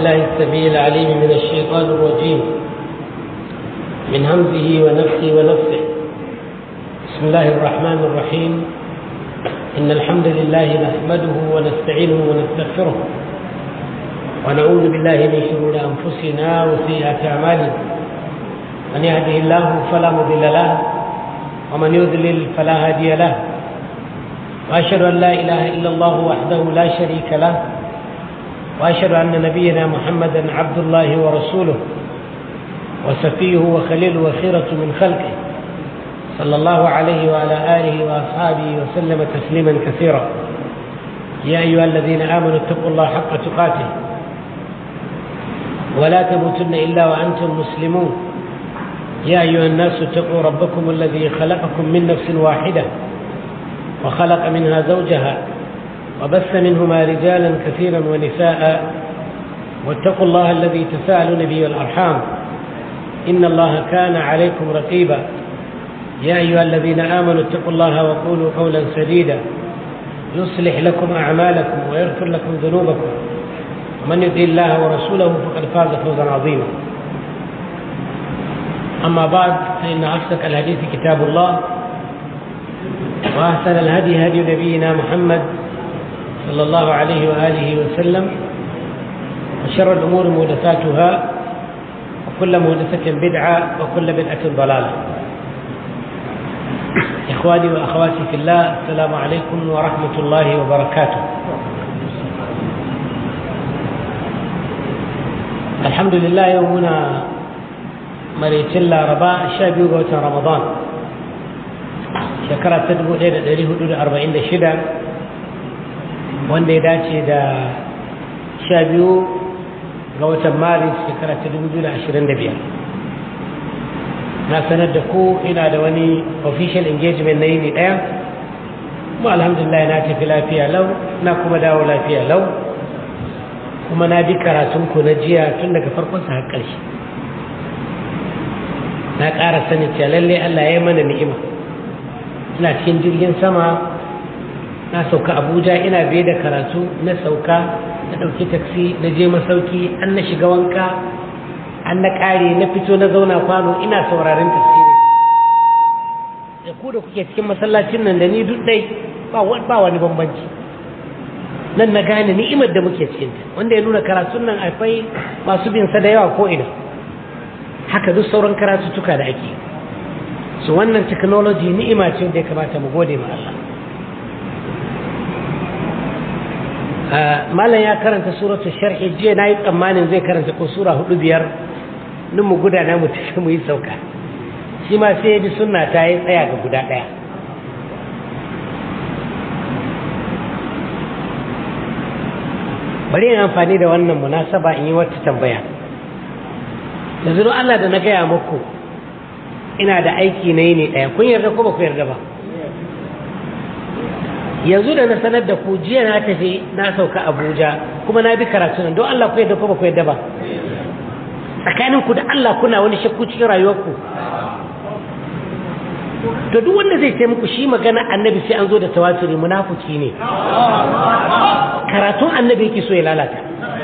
بالله السميع العليم من الشيطان الرجيم من همزه ونفسه ونفسه بسم الله الرحمن الرحيم إن الحمد لله نحمده ونستعينه ونستغفره ونعوذ بالله من شرور أنفسنا وسيئات أعمالنا من يهده الله فلا مضل له ومن يضلل فلا هادي له وأشهد أن لا إله إلا الله وحده لا شريك له وأشهد أن نبينا محمدا عبد الله ورسوله وسفيه وخليل وخيرة من خلقه صلى الله عليه وعلى آله وأصحابه وسلم تسليما كثيرا يا أيها الذين آمنوا اتقوا الله حق تقاته ولا تموتن إلا وأنتم مسلمون يا أيها الناس اتقوا ربكم الذي خلقكم من نفس واحدة وخلق منها زوجها وبث منهما رجالا كثيرا ونساء واتقوا الله الذي تساءلون به الأرحام إن الله كان عليكم رقيبا يا أيها الذين آمنوا اتقوا الله وقولوا قولا سديدا يصلح لكم أعمالكم ويغفر لكم ذنوبكم ومن يطع الله ورسوله فقد فاز فوزا عظيما أما بعد فإن أصدق الحديث كتاب الله وأحسن الهدي هدي نبينا محمد صلى الله عليه وآله وسلم وشر الأمور محدثاتها وكل محدثة بدعة وكل بدعة ضلالة إخواني وأخواتي في الله السلام عليكم ورحمة الله وبركاته الحمد لله يومنا مريت الله رباء شابي رمضان shekara ta dubu ɗaya da ɗari hudu da arba'in da shida wanda ya dace da sha biyu ga watan maris shekara ta dubu biyu da ashirin da biyar na sanar da ku ina da wani official engagement na yini ɗaya kuma alhamdulillah na tafi lafiya lau na kuma dawo lafiya lau kuma na bi karatunku na jiya tun daga farkonsa har ƙarshe na ƙara sanin cewa lallai allah ya yi mana ni'ima ina cikin jirgin sama na sauka abuja ina biye da karatu na sauka na ɗauki taksi na je masauki an na shiga wanka an na ƙare na fito na zauna kwano ina sauraron tafsiri da ku da kuke cikin masallacin nan da ni duk ɗai ba wani bambanci nan na gane ni'imar da muke cikinta wanda ya nuna karatun nan akwai masu bin sa da yawa ko ina haka duk sauran karatuttuka da ake yi su wannan technology ni'ima ce da ya kamata mu gode ma Allah malam ya karanta suratu sharhi jiya na yi tsammanin zai karanta ko sura hudu biyar nun mu gudana mu tafi mu yi sauka shi ma sai ya bi sunna ta yi tsaya ga guda ɗaya bari yin amfani da wannan munasaba in yi wata tambaya yanzu don Allah da na gaya muku ina da aiki na yi ne ɗaya kun yarda ko ba ku yarda ba yanzu da na sanar da ku jiya na tafi na sauka abuja kuma na bi karatu nan don Allah ku yarda ko ba ku yarda ba tsakanin ku da Allah kuna wani shakku cikin rayuwarku to duk wanda zai ce muku shi magana annabi sai an zo da tawaturi munafuki ne karatun annabi yake so ya lalata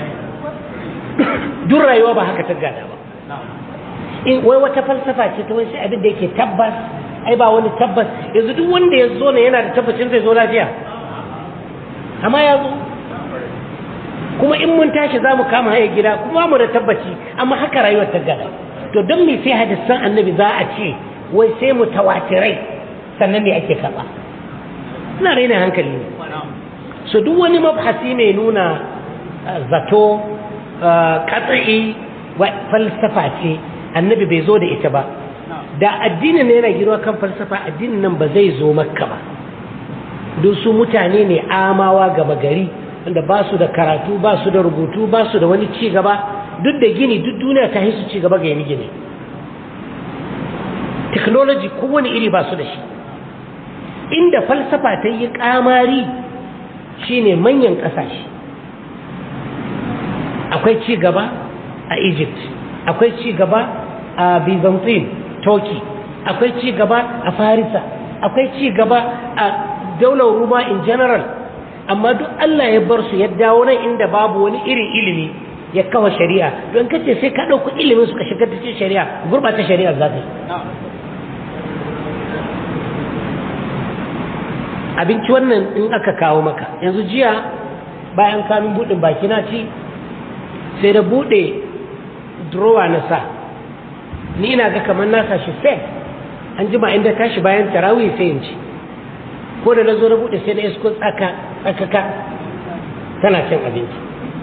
duk rayuwa ba haka ta gada ba in wai wata falsafa ce ta wani abin da yake tabbas ai ba wani tabbas yanzu duk wanda ya zo ne yana da tabbacin zai zo lafiya amma ya zo kuma in mun tashi za mu kama haya gida kuma mu da tabbaci amma haka rayuwar ta gada to don me sai hadisan annabi za a ce wai sai mu tawatirai sannan ne ake karɓa ina raina hankali ne so duk wani mabhasi mai nuna zato katsa'i falsafa ce annabi bai zo da ita ba da addinin ne yana girma kan falsafa addinin nan ba zai zo makka ba don su mutane ne amawa gaba gari wanda ba su da karatu ba su da rubutu ba su da wani ci gaba duk da gini duk duniya ta su ci gaba ga yin gini technology kowane iri ba su da shi inda falsafa ta yi kamari shine manyan ƙasashe akwai ci gaba a egypt akwai ci gaba a byzantine turkey akwai ci gaba a farisa akwai ci gaba a daular ruma in general amma duk allah ya bar su ya dawo nan inda babu wani irin ilimi ya kawo shari'a don kace sai ka ɗauki ilimin su ka shigar da cikin shari'a gurɓata shari'a za ta yi abinci wannan in aka kawo maka yanzu jiya bayan kamin buɗin baki na ci sai da buɗe drowa na sa ni ina ga kamar na sashi fed an jima inda tashi bayan tarawih sai in ci ko da na zo na buɗe sai na isko tsaka tsakaka tana cin abinci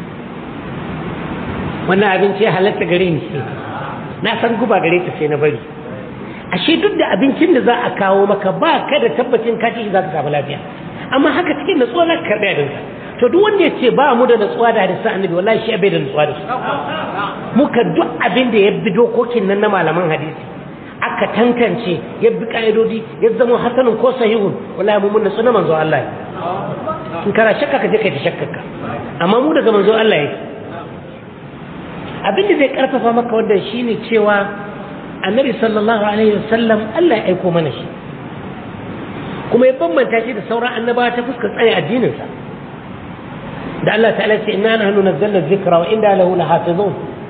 wannan abinci ya halatta gare ni na san guba gare ta sai na bari ashe duk da abincin da za a kawo maka ba ka da tabbacin ka ci za ka samu lafiya amma haka cikin natsuwa za ka karɓi abinka to duk wanda ya ce ba mu da natsuwa da hadisan annabi wallahi shi bai da natsuwa da su muka duk abin da ya bi dokokin nan na malaman hadisi aka tantance ya bi ka'idodi ya zama hasanun ko sahihun wallahi mu mun natsu na manzo Allah in kana shakka ka je kai ta shakkaka amma mu daga manzo Allah yake abin da zai karfafa maka wannan shine cewa annabi sallallahu alaihi wasallam Allah ya aiko mana shi kuma ya bambanta shi da sauran annabawa ta fuskar tsare addininsa da Allah ta'ala ce inna nahnu nazzalna dhikra wa inna lahu lahafizun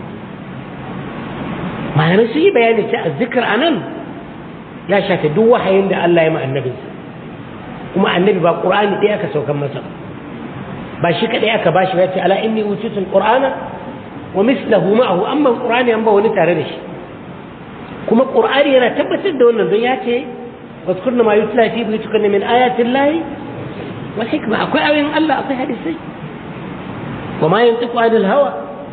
malamai su yi bayani ce azzikr anan ya shafe duk wahayin da Allah ya ma annabinsa kuma annabi ba qur'ani ɗaya aka saukan masa ba shi kadai aka bashi ya ce ala inni utitu alqur'ana wa mislahu ma'ahu amma qur'ani an ba wani tare da shi kuma qur'ani yana tabbatar da wannan don ya ce واذكرن ما يتلى في بيوتكن من آيات الله والحكمة أكوي أوين الله أكوي حديثي وما ينطق عن الهوى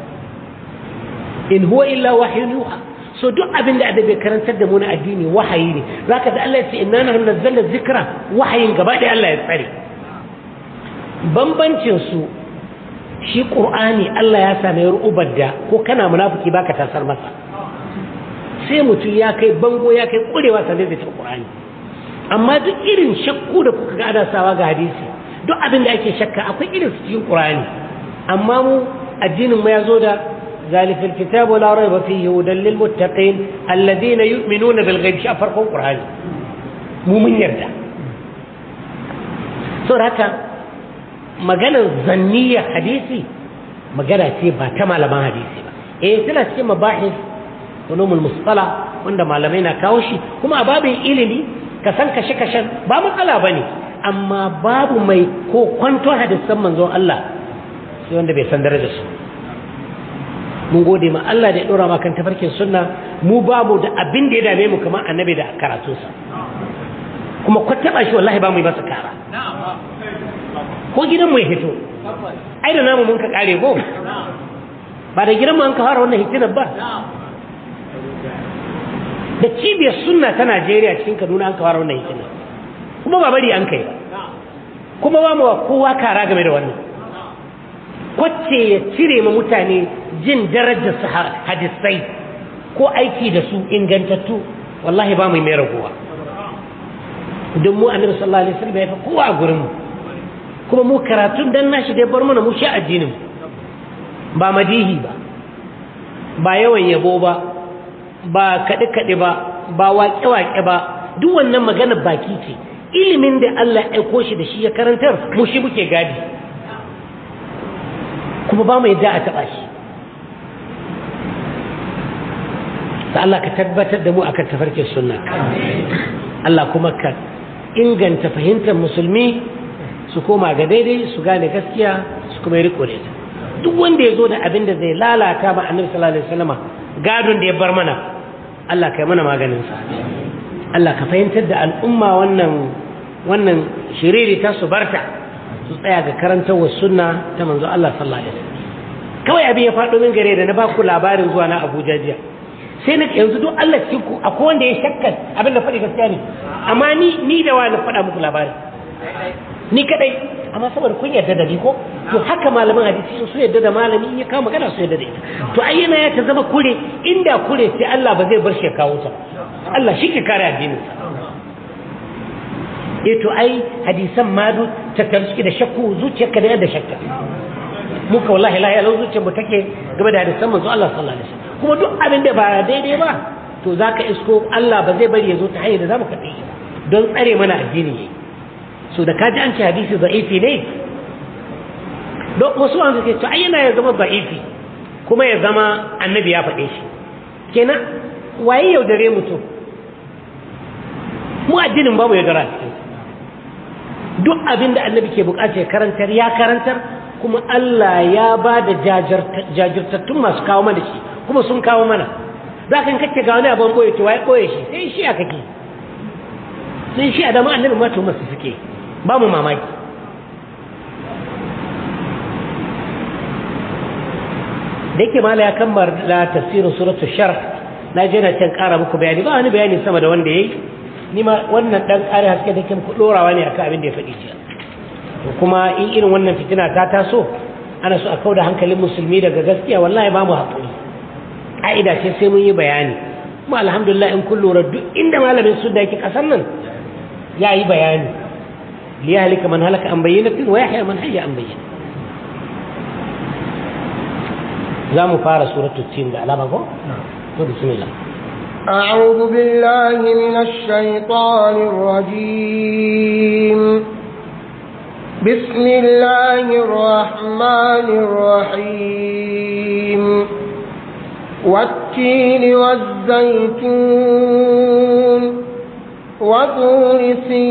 إن هو إلا وحي يوحى so duk abin da adabi karantar da mu na addini wahayi ne zaka da Allah ya ce inna nahnu nazzalna dhikra wahayin gaba da Allah ya tsare bambancin su shi qur'ani Allah ya same ru'ubar da ko kana munafiki baka tasar masa sai mutum ya kai bango ya kai kurewa sannan zai ta qur'ani amma duk irin shakku da kuka ga ana sawa ga hadisi duk abin da ake shakka akwai irin su cikin qur'ani amma mu addinin mu ya zo da ذلك الكتاب لا ريب فيه هدى للمتقين الذين يؤمنون بالغيب شاء فرق القرآن مو من يرجع سورة هكا مجانا ظنية حديثي مجانا تيبا كما لما حديثي إيه تلا تيما مباحث علوم المصطلح wanda malamai na kawo shi kuma a babin ilimi ka san kashe kashen ba matsala ba ne amma babu mai ko kwanto hadisan manzon Allah sai wanda bai san darajar su mun gode ma Allah da ya dora ma kan tafarkin sunna mu babu da abin da ya dame mu kamar annabi da karatunsa kuma ko taba shi wallahi ba mu yi masa kara ko gidan mu ya hito ai da namu mun ka kare ko ba da gidan mu an ka fara wannan hitinar ba da cibiyar sunna ta Najeriya cikin Kaduna an kawar wannan hikima kuma ba bari an kai kuma ba mu kowa kara game da wannan kwacce ya cire ma mutane jin darajar su hadisai ko aiki da su ingantattu wallahi ba mu mai raguwa don mu annabi sallallahu alaihi wasallam ya fi kowa a gurin mu kuma mu karatun dan nashi dai bar mana mu sha addinin ba madihi ba ba yawan yabo ba ba kaɗe-kaɗe ba ba waƙe-waƙe ba duk wannan magana baki ce ilimin da Allah ya aiko shi da shi ya karantar mu shi muke gadi kuma ba mu yadda a taɓa shi ta Allah ka tabbatar da mu akan tafarkin sunna Allah kuma ka inganta fahimtar musulmi su koma ga daidai su gane gaskiya su kuma yi riko da ita duk wanda ya zo da abin da zai lalata ma annabi sallallahu alaihi wasallama gadon da ya bar mana Allah kai mana maganinsa Allah ka fahimtar da al'umma wannan wannan shiriri ta su barta su tsaya ga karantarwar sunna ta manzo Allah sallallahu alaihi wasallam kawai abin ya faɗo min gare da na baku labarin zuwa na Abuja jiya sai na yanzu duk Allah cikin ku akwai wanda ya shakka abin da faɗi gaskiya ne amma ni ni da wani faɗa muku labarin ni kadai amma saboda kun yarda da ni ko to haka malaman hadisi su yarda da malami in ya kawo magana su yarda da ita to ai yana ya ta zama kure inda kure sai Allah ba zai bar shi ya kawo ta Allah shi ke kare addinin sa eh to ai hadisan ma du ta tarski da shakku zuciyarka da yadda shakka muka wallahi la ya zuciyar mu take game da hadisan manzo Allah sallallahu alaihi wasallam kuma duk abin da ba daidai ba to zaka isko Allah ba zai bari ya zo ta hanyar da zamu kaɗe shi don tsare mana addini yayi so da kaji an ce hadisi da'ifi ne don wasu an suke to ai yana ya zama da'ifi kuma ya zama annabi ya faɗe shi kenan waye yaudare mutum mu addinin babu yaudara cikin duk abin da annabi ke bukata ya karantar ya karantar kuma Allah ya ba da jajirtattun masu kawo mana shi kuma sun kawo mana za ka kake ga wani abin boye to waye boye shi sai shi a kake sai shi a dama annabi ma to masu suke ba mu mamaki da yake mala ya kammala tafsirin suratul sharh na je na can kara muku bayani ba wani bayani sama da wanda yayi ni ma wannan dan kare haske da ke muku dorawa ne akan abin da ya faɗi jiya to kuma in irin wannan fitina ta taso ana so a kauda hankalin musulmi daga gaskiya wallahi ba mu haƙuri ƙa'ida ce sai mun yi bayani kuma alhamdulillah in kun lura duk inda malamin su da yake ƙasar nan ya yi bayani liyahlika man halaka an bayyinatin wa yahya man hayya an bayyana za mu fara suratul tin da alama ko to bismillah أعوذ بالله من الشيطان الرجيم بسم الله الرحمن الرحيم والتين والزيتون وطور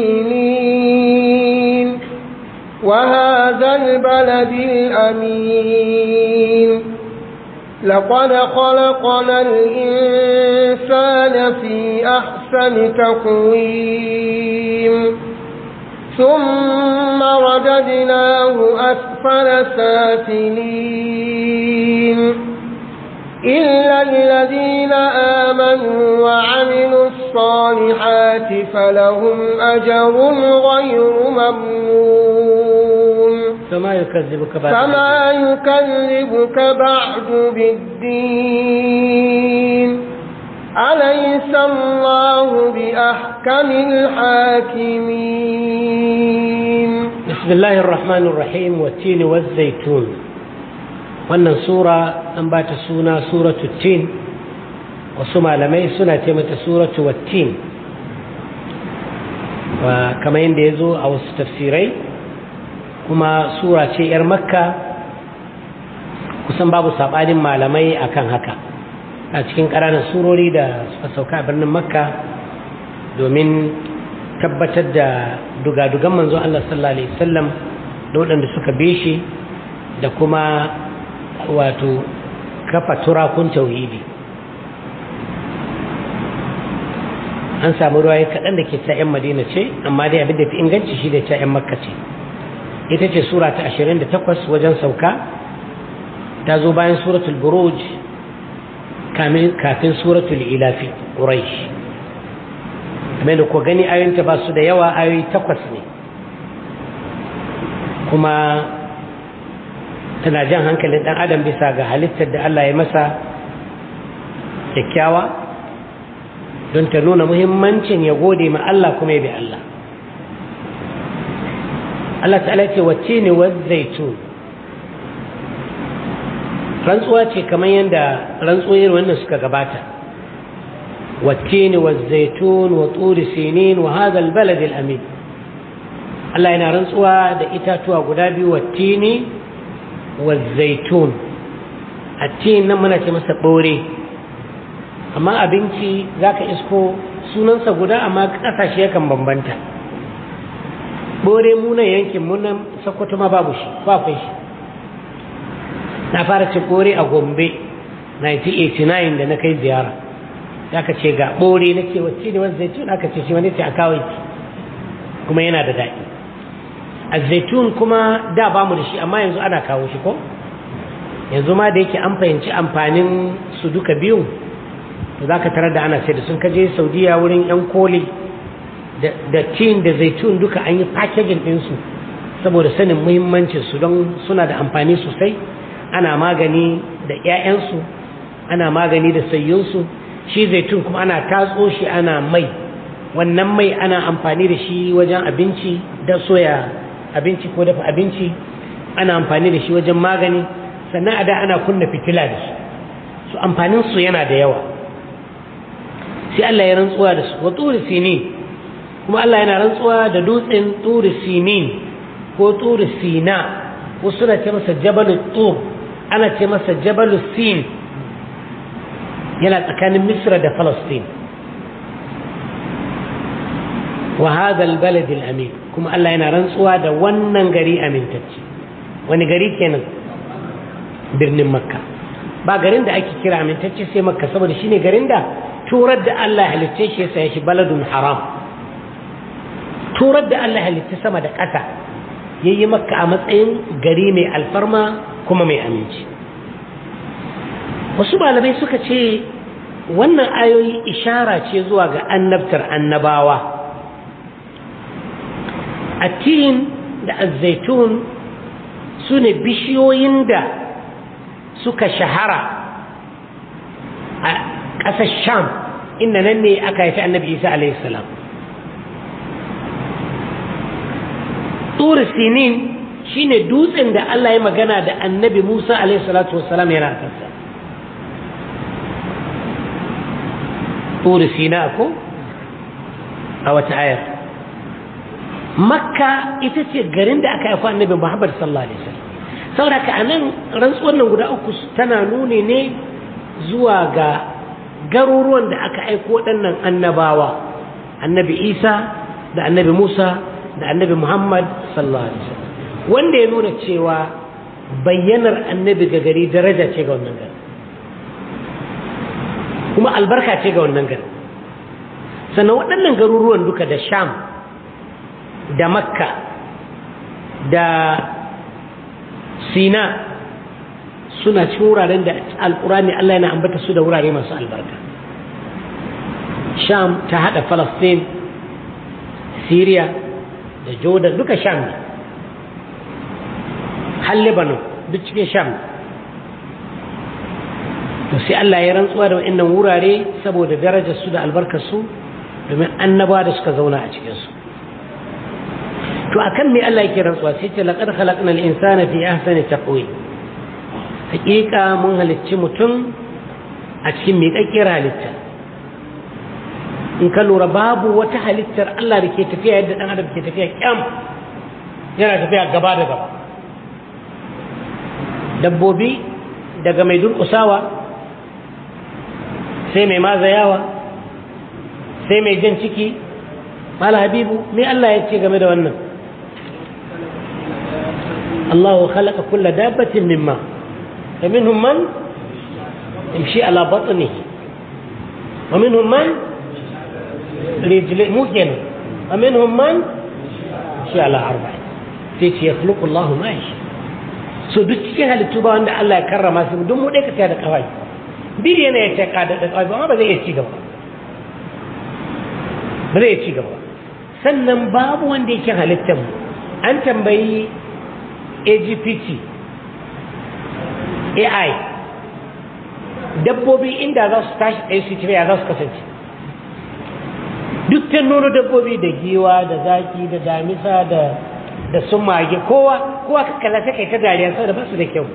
سينين وهذا البلد الأمين لقد خلقنا الإنسان في أحسن تقويم ثم رددناه أسفل سافلين إلا الذين آمنوا وعملوا الصالحات فلهم أجر غير ممنون فما يكذبك بعد فما يكذبك بعد بالدين أليس الله بأحكم الحاكمين بسم الله الرحمن الرحيم والتين والزيتون wannan sura an ba ta suna suratu tin wasu malamai suna ce mata suratu wattin kamar yadda ya zo a wasu tafsirai kuma sura ce 'yar makka kusan babu saɓanin malamai akan haka a cikin ƙananan surori da suka sauka a birnin makka domin tabbatar da dugadugan manzo Allah sallallahu alaihi wasallam da waɗanda suka be shi da kuma wato kafa turakun tauhidi an samu ruwaye kaɗan da ke ta 'yan madina ce amma dai abin da fi inganci shi da ta 'yan makka ce ita ce sura ta 28 wajen sauka ta zo bayan suratul buruj kafin suratul ilafi quraish kamar da ku gani ayoyinta ba su da yawa ayoyi takwas ne kuma tana jan hankalin ɗan adam bisa ga halittar da Allah ya masa kyakkyawa don ta nuna muhimmancin ya gode ma Allah kuma ya bi Allah Allah ta'ala ce wacce ne zaitun rantsuwa ce kamar yadda rantsuwoyin wannan suka gabata wacce ne zaitun wa turi sinin wa hadal balad amin Allah yana rantsuwa da itatuwa guda biyu wacce ne والزيتون التين nan muna ce masa ɓore amma abinci za ka isko sunansa guda amma ƙasashe yakan bambanta ɓore munan yankin munan sakwato ma babu shi bakwai shi na fara cin ɓore a gombe 1989 da na kai ziyara za ka ce ga ɓore na ce wacce ne wani zaitun aka ce shi wani ce a kawai kuma yana da daɗi zaitun kuma da ba mu da shi amma yanzu ana kawo shi ko yanzu ma da yake an fahimci amfanin su duka biyun to za ka tarar da ana sai da sun kaje saudiya wurin yan koli da tin da zaitun duka an yi packaging ɗinsu saboda sanin muhimmancin su don suna da amfani sosai ana magani da 'ya'yansu ana magani da sayyunsu shi zaitun kuma ana tatso shi ana mai wannan mai ana amfani da shi wajen abinci da soya abinci ko dafa abinci ana amfani da shi wajen magani sannan a da ana kunna fitila da shi su amfanin su yana da yawa sai Allah ya rantsuwa da su wa turi sinin kuma Allah yana rantsuwa da dutsen turi sinin ko turi sina wasu suna ce masa jabalu tur ana ce masa jabalu sin yana tsakanin misra da falastin wa hadha albalad alamin kuma Allah yana rantsuwa da wannan gari amintacce wani gari kenan birnin makka ba garin da ake kira amintacce sai makka saboda shine garin da turar da Allah halitta shi sai shi baladun haram turar da Allah halitta sama da ƙasa yayi makka a matsayin gari mai alfarma kuma mai aminci wasu malamai suka ce wannan ayoyi ishara ce zuwa ga annabtar annabawa attin da azzaitun su ne bishiyoyin da suka shahara a ƙasar sham inda nan ne aka haifi annabi isa alaihissalam turi sinin shine dutsen da allah ya magana da annabi musa alaihissalatu wassalam yana kansa turi sina ko a wata ayar makka ita ce garin da aka haifi annabi muhammad sallallahu alaihi wasallam saboda ka anan rantsuwar nan guda uku tana nuni ne zuwa ga garuruwan da aka aiko waɗannan annabawa annabi isa da annabi musa da annabi muhammad sallallahu alaihi wasallam wanda ya nuna cewa bayyanar annabi ga gari daraja ce ga wannan gari kuma albarka ce ga wannan gari sannan waɗannan garuruwan duka da sham da makka da sina suna cikin wuraren da alkurani Allah yana ambata su da wurare masu albarka sham ta hada falastin syria da jordan duka sham ne har lebanon duk cikin sham to sai Allah ya rantsuwa da wa'annan wurare saboda darajar su da albarkar su domin annaba da suka zauna a cikinsu to akan me Allah yake rantsuwa sai ce laqad khalaqnal insana fi ahsani taqwim hakika mun halicci mutum a cikin miƙaƙƙiyar halitta in ka lura babu wata halittar Allah da ke tafiya yadda ɗan adam ke tafiya kyam yana tafiya gaba da gaba dabbobi daga mai durƙusawa sai mai mazayawa sai mai jan ciki mala habibu me Allah ya ce game da wannan الله خلق كل دابة من ماء فمنهم من يمشي على بطنه ومنهم من رجل مجن ومنهم من يمشي على أربع تيجي يخلق الله ما يشاء so duk cikin halittu ba wanda Allah ya karrama su don mu dai ka da kawai biri yana ya ce ka da kawai ba ba zai iya ci gaba ba zai iya ci gaba sannan babu wanda yake halittar mu an tambayi AGPT AI dabbobi inda za su tashi ɗaya su tafiya za su kasance duk ta nono dabbobi da giwa da zaki da damisa da da sun mage kowa kowa kakkala sai kai ta dariya saboda ba su da kyau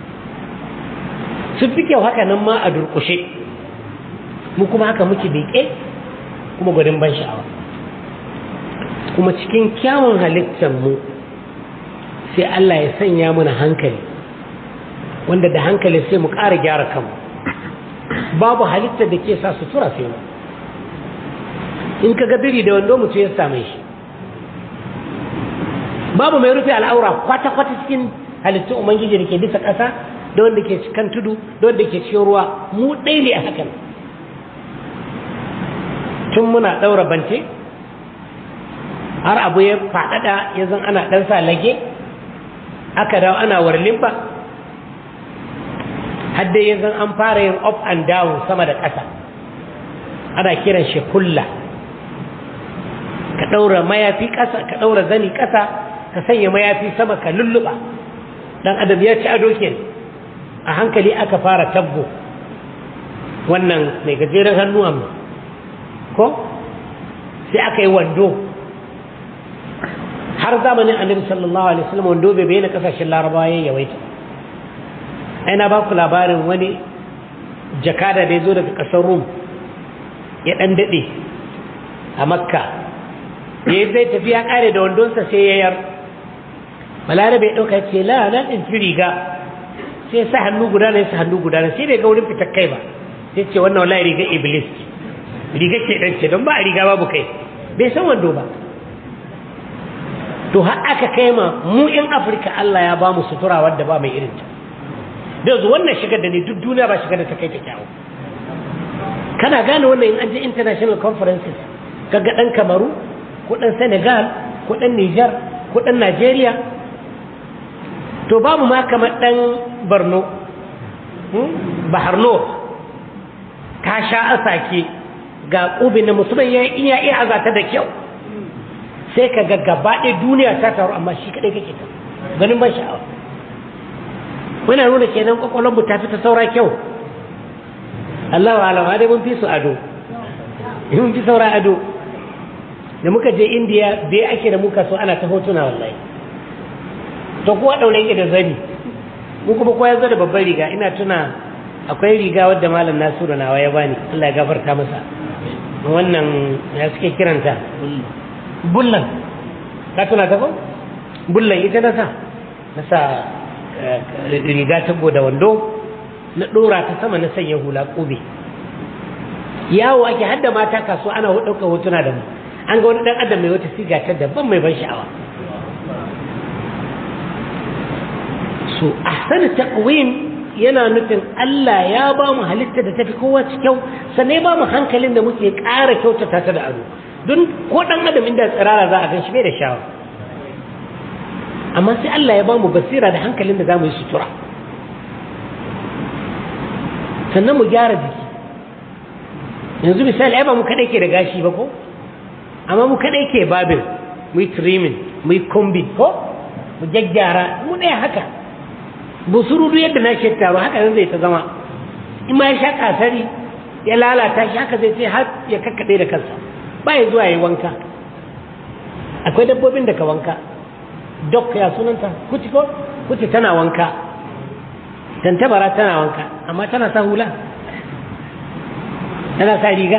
sun fi kyau haka nan ma a durƙushe mu kuma haka muke beƙe kuma gwadin ban sha'awa kuma cikin kyawun halittar mu sai Allah ya sanya mana hankali wanda da hankali sai mu ƙara gyara kanmu babu halittar da ke sa sutura sai mu in ka biri da wando mutum ya same shi babu mai rufe al'aura kwata-kwata cikin halittun ubangiji da ke bisa ƙasa da wanda ke kan tudu da wanda ke cikin ruwa mu ɗai ne a hakan tun muna ɗaura bance har abu ya faɗaɗa ya zan ana ɗan sa lage aka dawo ana warlin ba hadda yanzu an fara yin up and down sama da ƙasa ana kiran shi kulla ka ɗaura mayafi ƙasa ka ɗaura zani ƙasa ka sanya mayafi sama ka lulluɓa ɗan adam ya ci ado ke a hankali aka fara tabbo wannan mai gajeren hannu amma ko sai aka yi wando har zamanin annabi sallallahu alaihi wasallam wando bai bayyana kasashen larabawa ya yawaita ai na baku labarin wani jakada da ya zo daga kasar rum ya dan dade a makka ya zai tafi ya kare da wandonsa sai ya yar balarabe ya dauka ce la na in ci riga sai sa hannu guda ne sa hannu guda ne sai bai ga wurin fitar kai ba sai ce wannan wallahi riga iblis ce riga ce dan ce don ba a riga babu kai bai san wando ba to har aka kai ma mu in afirka Allah ya ba mu sutura wadda ba mai irin ta da yanzu wannan shigar da ne duk duniya ba shigar da ta kai ta kyawu kana gane wannan in an je international conferences kaga dan kamaru ko dan senegal ko dan niger ko dan nigeria to babu ma kamar dan borno baharno ka sha asake ga ƙubin na musulman ya iya iya azata da kyau sai ka ga gaba ɗaya duniya ta taru amma shi kaɗai kake ta ganin ban sha'awa muna nuna kenan kwakwalon mu ta fi ta saura kyau Allah wa alama dai mun fi su ado mun fi saura ado da muka je indiya bai ake da muka so ana ta hotuna wallahi to kuwa ɗaure yake da zani mu kuma kowa ya zo da babban riga ina tuna akwai riga wadda malam nasiru nawa ya bani Allah ya gafarta masa wannan ya suke kiranta bullan ka tuna ta ko bullan ita na sa na sa riga ta da wando na dora ta sama na sanya hula kube yawo ake hadda mata kaso ana ɗaukar hotuna da mu an ga wani ɗan adam mai wata siga ta daban mai ban sha'awa so ahsanu taqwim yana nufin Allah ya ba mu halitta da tafi kowa kyau sannan ya ba mu hankalin da muke ƙara kyautata ta da ado don ko ɗan adam inda tsirara za a gan shi bai da shawa amma sai Allah ya ba mu basira da hankalin da za mu yi sutura sannan mu gyara jiki yanzu misali ai ba mu kaɗai ke da gashi ba ko amma mu kaɗai ke babin mu yi trimming mu yi combing ko mu gyaggyara mu ɗaya haka busurudu yadda na shi taro haka nan zai ta zama in ma ya sha kasari ya lalata shi haka zai ce har ya kakkaɗe da kansa ba ya zuwa ya wanka akwai dabbobin da ka wanka dok ya sunanta kuci ko kuci tana wanka tantabara tana wanka amma tana sa hula tana sa riga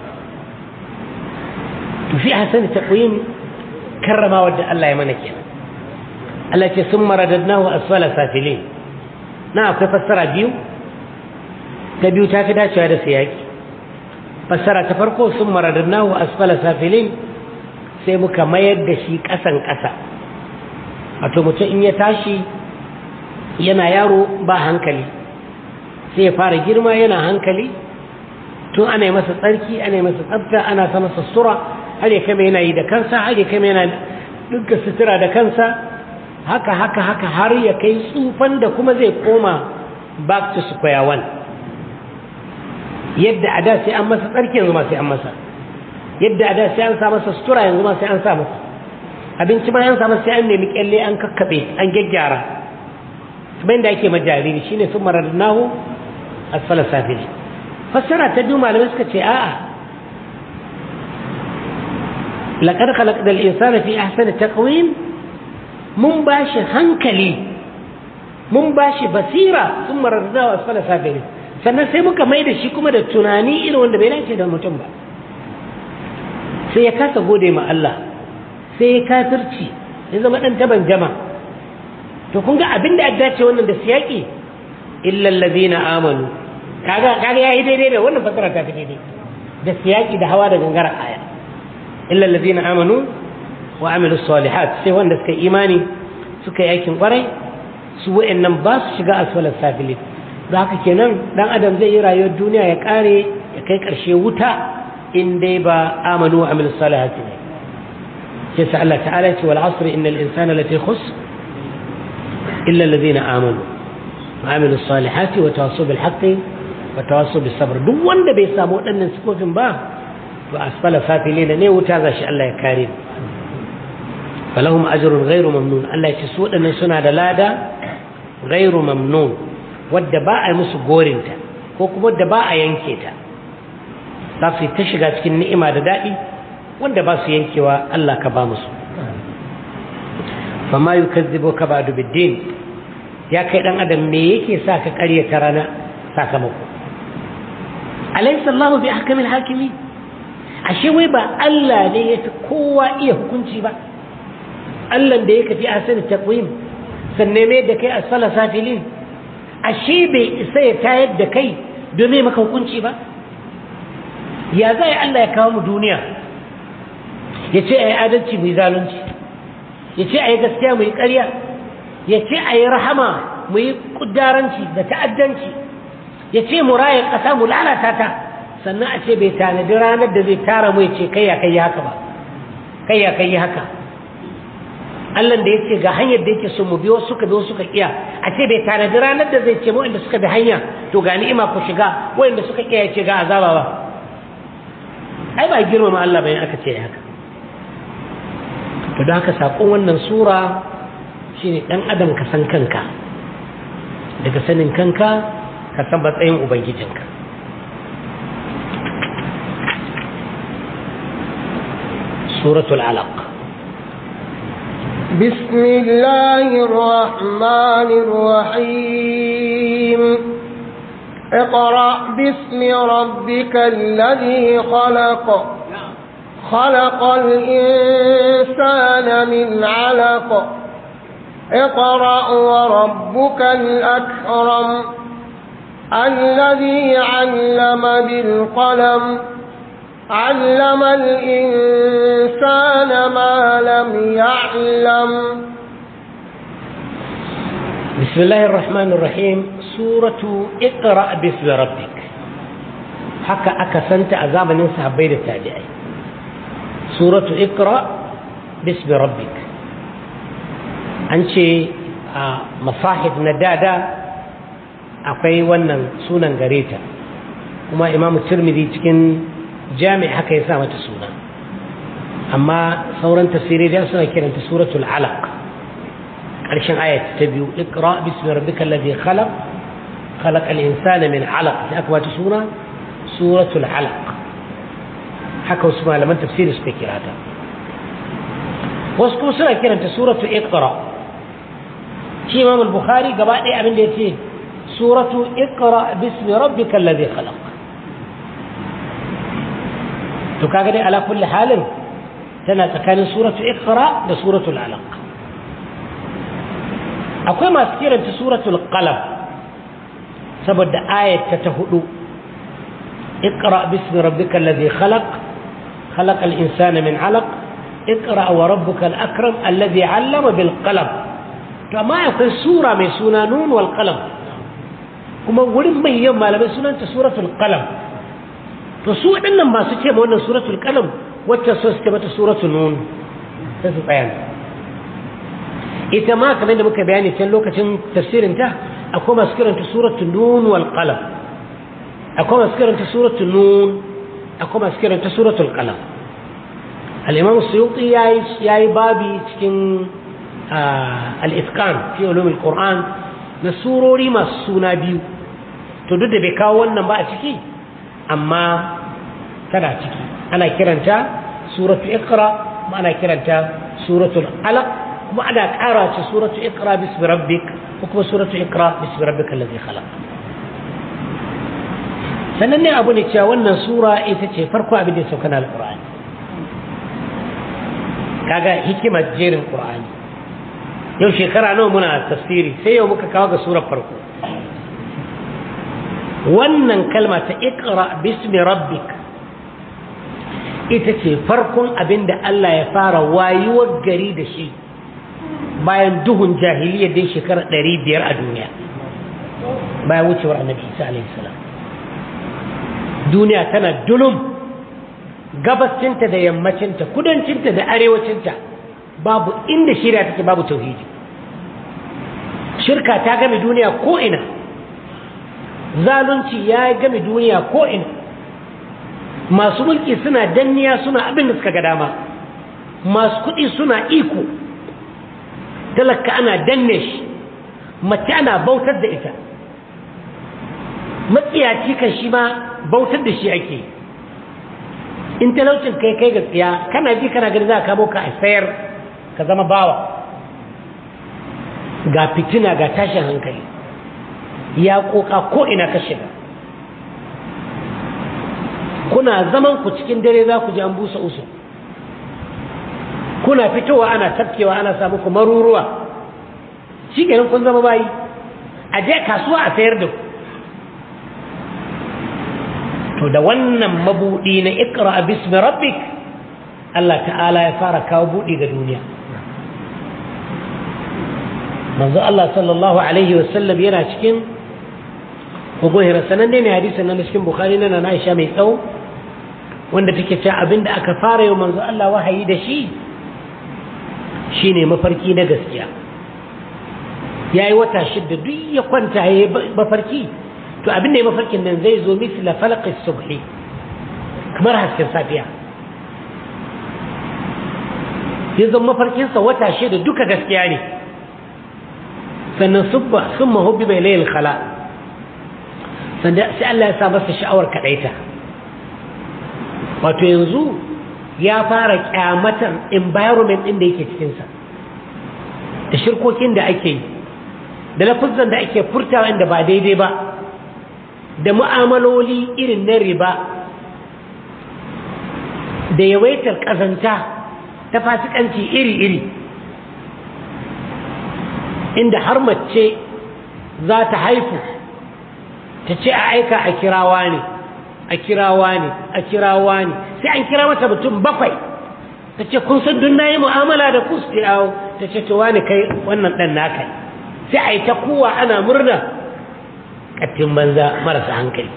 to fi hasani taqwim karrama wadda Allah ya mana kenan Allah ce sun maradadnahu asfala safilin na akwai fassara biyu ta biyu ta fi dacewa da siyaki fassara ta farko sun maradadnahu asfala safilin sai muka mayar da shi ƙasan ƙasa wato mutum in ya tashi yana yaro ba hankali sai ya fara girma yana hankali tun ana yi masa tsarki ana yi masa tsafta ana sa masa sura har ya kama yana yi da kansa har ya kama yana dukkan sutura da kansa haka haka haka har ya kai tsufan da kuma zai koma back to square one yadda a da sai an masa tsarki yanzu ma sai an masa yadda a da sai an sa masa sutura yanzu ma sai an sa masa abinci ma an sa masa sai an nemi kyalle an kakkabe an gyaggyara kuma yadda ake ma jariri shine sun maradnahu asfala safili fassara ta biyu malamai suka ce a'a laqad khalaqna al-insana fi ahsani taqwim mun ba shi hankali mun ba shi basira sun mararza wa asfala safiri sannan sai muka mai da shi kuma da tunani irin wanda bai dace da mutum ba sai ya kasa gode ma Allah sai ya kafirci ya zama dan taban jama to kun ga abin da ya dace wannan da siyaki illa allazina amanu kaga kaga yayi daidai da wannan fasara ta daidai da siyaki da hawa da gangara aya illa allazina amanu wa amilu salihat sai wanda suka imani suka yi aikin kwarai su wa'annan ba su shiga asfalar safilin da haka kenan dan adam zai yi rayuwar duniya ya kare ya kai karshe wuta in dai ba amanu wa amilu salihat ne sai sa Allah ta'ala ce wal asr innal insana lafi khus illa alladhina amanu wa amilu salihat wa tawassaw bil haqqi wa tawassaw bis sabr duk wanda bai samu waɗannan sifofin ba to asfala safilin ne wuta za shi Allah ya kare falahum ajrun ghairu mamnun Allah ya ce su waɗannan suna da lada ghairu mamnun wadda ba a musu gorinta ko kuma wadda ba a yanke ta za su yi ta shiga cikin ni'ima da daɗi wanda ba su yankewa Allah ka ba musu fama yukazzibu ka ba'du biddin ya kai dan adam me yake sa ka ƙaryata rana sakamako alaysa Allah bi ahkamil hakimi ashe wai ba Allah ne ya fi kowa iya hukunci ba Allah da ya kafi ahsani taqwim sanne me da kai asfala safilin ashe bai isa ya tayar da kai domin maka hukunci ba ya zai Allah ya kawo mu duniya ya ce a yi adalci mu yi zalunci ya ce a yi gaskiya mu yi ƙarya ya ce a yi rahama mu yi ƙudaranci da ta'addanci ya ce mu raya ƙasa mu lalata ta sannan a ce bai tanadi ranar da zai tara mu ya ce kai ya kai yi haka ba kai ya kai yi haka Allah da ya ce ga hanyar da yake so mu biyo suka biyo suka kiya a ce bai tanadi ranar da zai ce mu inda suka bi hanya to ga ni'ima ku shiga wanda suka kiya ya ce ga azaba ba ai ba girmama Allah bayan aka ce haka to da haka sakon wannan sura shine dan adam ka san kanka daga sanin kanka ka san matsayin ubangijinka suratul alaq بسم الله الرحمن الرحيم اقرأ باسم ربك الذي خلق خلق الإنسان من علق اقرأ وربك الأكرم الذي علم بالقلم علم الإنسان ما لم يعلم بسم الله الرحمن الرحيم سورة اقرأ باسم ربك حكى أكسنت عذاب ننسى بين التابعين سورة اقرأ باسم ربك أنشي مصاحف ندادة akwai wannan sunan gare ta kuma imamu tirmidhi cikin jami haka ya sa mata suna amma sauran tafsirai da suna kiranta suratul alaq ƙarshen ayat ta biyu iqra bismi rabbikal ladhi khalaq khalaqal insana min alaq sai aka bata suna suratul alaq haka wasu malaman tafsiri suka kira ta wasu kuma suna kiranta suratul iqra shi imam al-bukhari gaba ɗaya abin da ya ce suratu iqra bismi rabbikal ladhi khalaq to kaga dai ala kulli halin tana tsakanin suratu iqra da suratul alaq akwai masu kiranta suratul qalam saboda ayat ta hudu اقرأ باسم ربك الذي خلق خلق الإنسان من علق اقرأ وربك الأكرم الذي علم بالقلم فما يكون سورة من سنة نون والقلم كما ورم من يوم ما لم سنة سورة القلم فسوء أن ما سكي ما سورة القلم وتسوس كما سورة النون تسوء بيان ita ma kamar da muka bayani can lokacin tafsirin ta akwai masu kiranta suratul nun wal qalam akwai masu kiranta suratul nun akwai masu kiranta suratul qalam al-imam suyuti yayi yayi babi cikin al-itqan fi ulum al-quran na surori masu suna biyu to duk da bai kawo wannan ba a ciki amma tana ciki ana kiranta suratul iqra kuma ana kiranta suratul alaq kuma ana ƙara ce suratu iqra bismi rabbik ko kuma suratu iqra bismi rabbika allazi khalaq sannan ne abu ne cewa wannan sura ita ce farko abin da ya sauka na alqur'ani kaga hikimar jerin qur'ani yau shekara nawa muna tafsiri sai yau muka kawo ga surar farko wannan kalma ta iqra bismi rabbik ita ce farkon abin da Allah ya fara wayuwar gari da shi bayan duhun jahiliya dai shekara ɗari biyar a duniya bayan wucewar annabi isa alaihi salam duniya tana dulum gabacinta da yammacinta kudancinta da arewacinta babu inda shirya take babu tauhidi shirka ta game duniya ko'ina zalunci ya game duniya ko'ina masu mulki suna danniya suna abin da suka ga dama masu kuɗi suna iko talaka ana danne shi mace ana bautar da ita matsiyaci kan shi ma bautar da shi ake in talaucin kai kai ga tsiya kana ji kana gani za ka kamo ka a sayar ka zama bawa ga fitina ga tashin hankali ya koka ko ina ka shiga kuna zaman ku cikin dare za ku ji an busa usu kuna fitowa ana tafkewa ana samu ku maruruwa shi kenan kun zama bayi a je kasuwa a sayar da ku to da wannan mabudi na ikra bismi rabbik Allah ta'ala ya fara kawo budi ga duniya manzo Allah sallallahu alaihi wasallam yana cikin hukuhira sananne ne hadisin nan cikin bukhari na na Aisha mai tsawo wanda take cewa abinda aka fara yau manzo Allah wahayi da shi shine mafarki na gaskiya yayi wata shidda duk ya kwanta yayi mafarki to abin da ya mafarkin nan zai zo misla falaqis subhi kamar hasken safiya ya zama mafarkinsa wata shida duka gaskiya ne sannan subba sun mahubbi bai layil khala sannan sai Allah ya sa masa sha'awar kaɗaita wato yanzu ya fara kyamatar environment ɗin da yake cikinsa da shirkokin da ake yi da lafuzan da ake furtawa inda ba daidai ba da mu'amaloli irin na riba da yawaitar ƙazanta ta fasikanci iri-iri inda har mace za ta haifu ta ce a aika a kirawa ne a kirawa ne a kirawa ne sai an kira mata mutum bakwai ta ce kun san dun na yi mu'amala da ku su ta ce to wani kai wannan ɗan naka sai a yi ta kowa ana murna ƙattin banza marasa hankali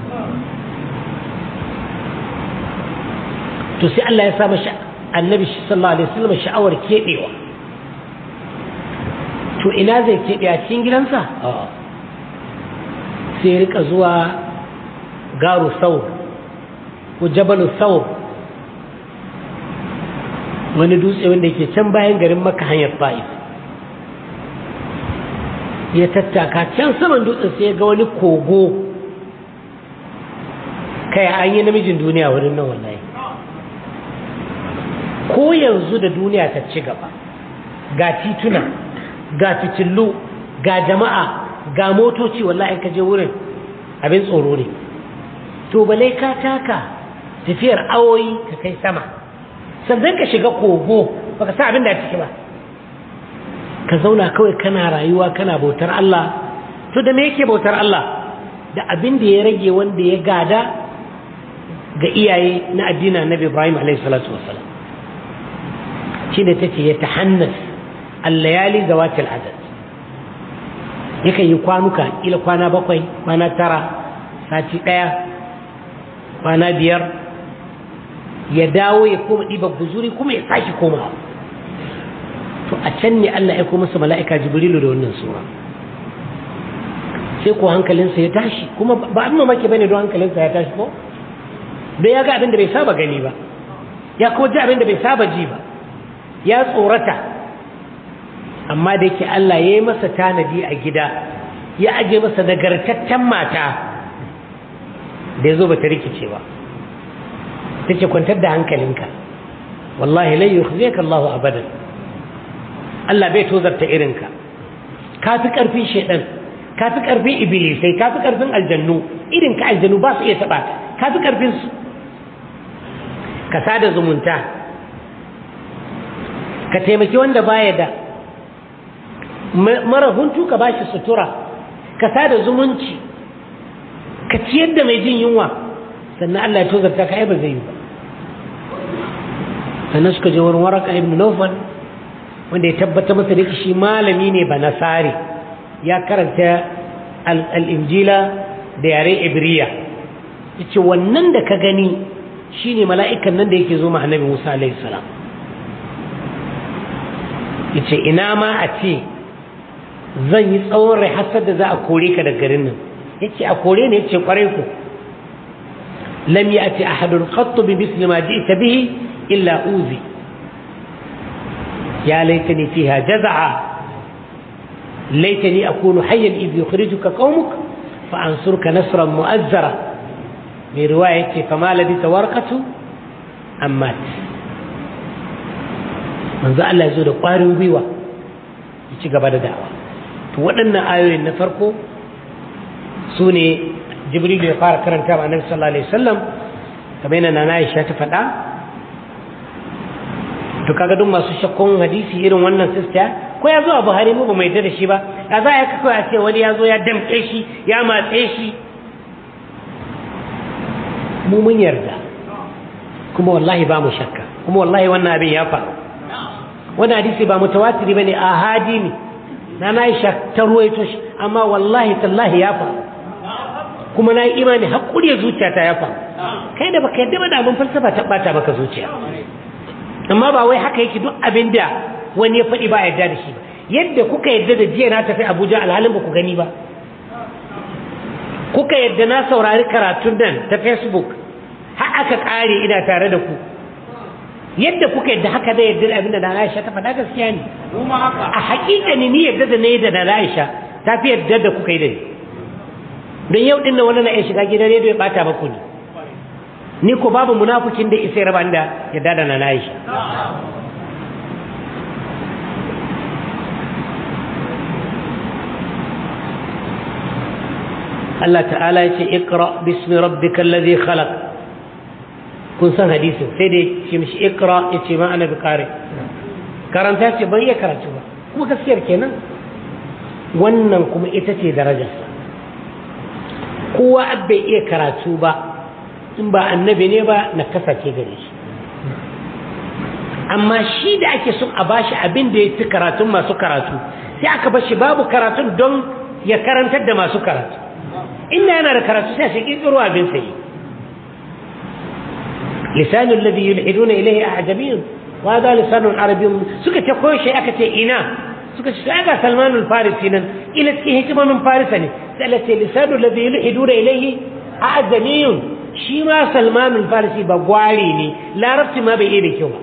to sai Allah ya sa mashi annabi sallallahu alaihi wasallam sha'awar keɓewa to ina zai keɓe a cikin gidansa sai rika zuwa garu sau ko jabalu sau wani dutse wanda ke can bayan garin maka hanyar fa'if ya tattaka can saman dutsen sai ya ga wani kogo kai an yi namijin duniya wurin nan wallahi ko yanzu da duniya ta ci gaba ga tituna ga fitillu ga jama'a ga motoci wallahi ka je wurin abin tsoro ne to balai ka taka tafiyar awoyi ka kai sama sannan ka shiga kogo baka sa abin da ciki ba ka zauna kawai kana rayuwa kana bautar Allah to da me yake bautar Allah da abin da ya rage wanda ya gada ga iyaye na addinin Annabi Ibrahim alaihi salatu wassalam shine tace ya tahannas al-layali zawatil adad yakan yi kwanuka ila kwana bakwai kwana tara sati daya kwana biyar ya dawo ya koma ɗiba guzuri kuma ya sake komawa to a can ne Allah ya masa mala'ika jibrilu da wannan sura sai ko hankalinsa ya tashi kuma ba abin mamaki bane don hankalinsa ya tashi ko da ya ga abin da bai saba gani ba ya ko ji abin da bai saba ji ba ya tsorata amma da yake Allah ya yi masa tanadi a gida ya aje masa nagartaccen mata da ya zo ba ta rikice ba ta ce kwantar da hankalinka wallahi lai yukhzika Allahu abadan Allah bai tozarta irinka ka fi ƙarfin shaidan ka fi ƙarfin ibilisai ka fi ƙarfin aljannu irinka aljannu ba su iya taɓa ka ka fi ƙarfin su ka sada zumunta ka taimaki wanda baya da mara huntu ka bashi sutura ka sada zumunci ka ciyar da mai jin yunwa sannan Allah ya tozarta ka ai ba zai yi ba sannan suka je wurin waraka ibn Nawfal wanda ya tabbata masa da shi malami ne ba nasari ya karanta al-injila da yare ibriya yace wannan da ka gani shine mala'ikan nan da yake zo ma annabi Musa alaihi salam yace ina ma a ce zan yi tsawon rai hasar da za a kore ka da garin nan yace a kore ne yace kwarai ku lam ya'ti ahadun qatt bi misli ma ji'ta bihi illa uzi ya laitani fiha jaz'a laitani akunu hayyan idh yukhrijuka qaumuk fa ansurka nasran mu'azzara mai riwaya yace fama labisa warqatu ammat manzo Allah ya zo da ƙwarin gwiwa ya ci gaba da da'awa to waɗannan ayoyin na farko su ne jibril ya fara karanta wa annabi sallallahu alaihi wasallam kamar yana nana Aisha ta faɗa to kaga duk masu shakkun hadisi irin wannan sista ko ya zo a Buhari mu ba mai da shi ba a za a kawai a ce wani ya zo ya damƙe shi ya matse shi mu mun yarda kuma wallahi ba mu shakka kuma wallahi wannan abin ya faru wani hadisi ba mutawatiri bane ahadi ne na na Aisha ta ruwaito shi amma wallahi tallahi ya faru kuma na yi imani hakuri ya zuciya ta ya faru kai da baka yadda ba da abin falsafa ta bata maka zuciya amma ba wai haka yake duk abin da wani ya faɗi ba a yarda da shi ba yadda kuka yadda da jiya na tafi Abuja alhalin ba ku gani ba kuka yadda na saurari karatun nan ta Facebook har aka kare ina tare da ku yadda kuka yadda haka da yadda abin da na Aisha ta faɗa gaskiya ne a hakika ne ni yadda da na yi da na Aisha ta fi yadda da kuka yi da ni don yau din nan wani na iya shiga gidan rediyo ya bata maku ni ni ko babu munafukin da isa raba da yadda da na Aisha Allah ta'ala ya ce ikra bismi rabbikal ladhi khalaq kun san hadisin sai dai ce mishi ikra ya ce ma ana bukare karanta ce ban iya karatu ba kuma gaskiyar kenan wannan kuma ita ce darajarsa kowa bai iya karatu ba in ba annabi ne ba na kasace gare shi amma shi da ake son a bashi abin da ya fi karatun masu karatu sai aka bashi babu karatun don ya karantar da masu karatu inda yana da karatu sai shi kirkiro abin sai lisanul ladhi yulhiduna ilayhi a'jabiyyun wa hada lisanun arabiyyun suka ce koyo shi aka ce ina suka ce ga salmanul farisi nan ila cikin hikimanin farisa ne sai Allah ce lisanul ladhi yulhiduna ilayhi a'jabiyyun shi ma salmanul farisi ba gwari ne larabci ma bai iya da kyau ba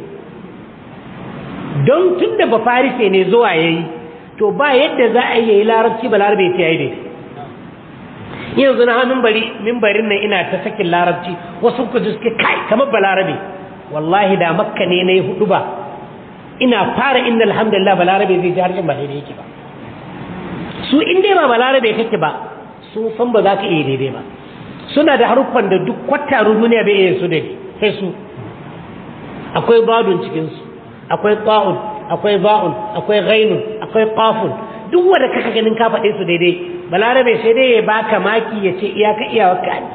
don tunda ba farise ne zuwa yayi to ba yadda za a yi larabci ba larabe ta yayi daidai yanzu na hannun bari mimbarin nan ina ta sakin larabci wasu ku ji suke kai kamar balarabe wallahi da makka ne na yi hudu ba ina fara inda alhamdulillah balarabe zai ji harshen ba daidai yake ba su in dai ba balarabe kake ba sun san ba za ka iya daidai ba suna da haruffan da duk kwatarun duniya bai iya su da sai su akwai badun cikinsu akwai ta'un akwai ba'un akwai ghainun akwai qafun duk wanda kaka ganin ka faɗe su daidai balarabe sai dai ya baka maki ya ce iyaka iyawarka ne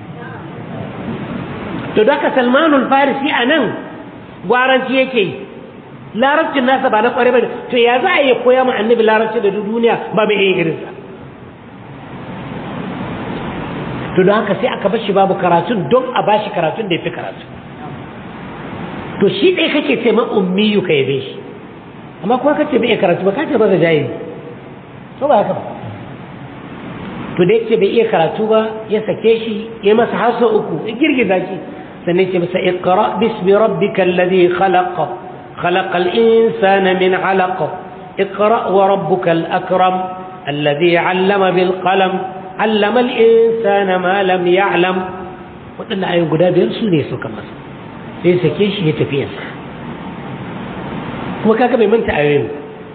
to daga salmanul farisi a nan gwaranci yake yi larabcin nasa ba na kware ba to ya za a yi koya ma annabi larabci da duniya ba mai iya irinsa to don haka sai aka bashi babu karatun don a bashi karatun da ya fi karatu to shi ɗaya kake ce ma ummiyu ka yabe shi amma kuma kace bai iya karatu ba kace ba da jahili to ba haka ba to da yake bai iya karatu ba ya sake shi ya masa hasa uku ya girgiza shi sannan ce masa iqra bismi rabbikal ladhi khalaq khalaqal insana min 'alaq iqra wa rabbukal akram alladhi 'allama bil qalam 'allama al insana ma lam ya'lam wadannan ayoyi guda biyar su ne suka masa sai sake shi ya tafi yansa kuma kaga bai manta ayoyin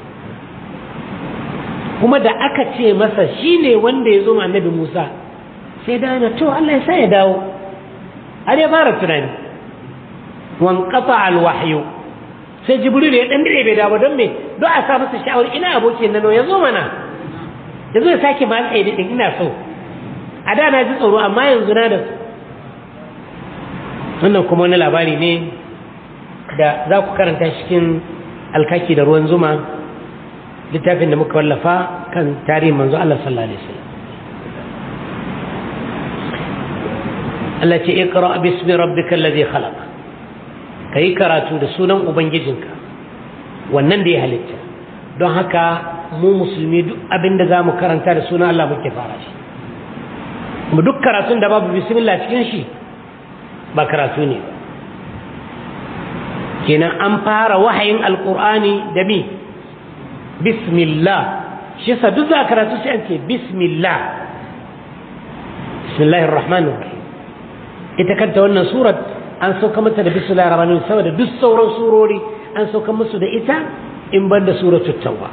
kuma da aka ce masa shine wanda ya zo ma annabi Musa sai da na to Allah ya sa ya dawo har ya fara tunani wan qata al wahyu sai jibril ya dan dire bai dawo don me don a sa masa sha'awar ina abokin nan ya zo mana ya zo ya sake ma tsaye din ina so a da na ji tsoro amma yanzu na da su wannan kuma wani labari ne da za ku karanta cikin alkaki da ruwan zuma littafin da muka wallafa kan tarihin manzo Allah sallallahu alaihi wasallam Allah ce iqra bismi rabbikal ladhi khalaq kai karatu da sunan ubangijinka wannan da ya halitta don haka mu musulmi duk abin da zamu karanta da sunan Allah muke fara shi mu duk karatun da babu bismillah cikin shi ba karatu ne kenan an fara wahayin alqur'ani da mi bismillah shi yasa duk za karatu sai an ce bismillah bismillahir rahmanir rahim ita kanta wannan surat an sauka mata da bismillahir rahmanir rahim saboda duk sauran surori an sauka musu da ita in ban da suratul tauba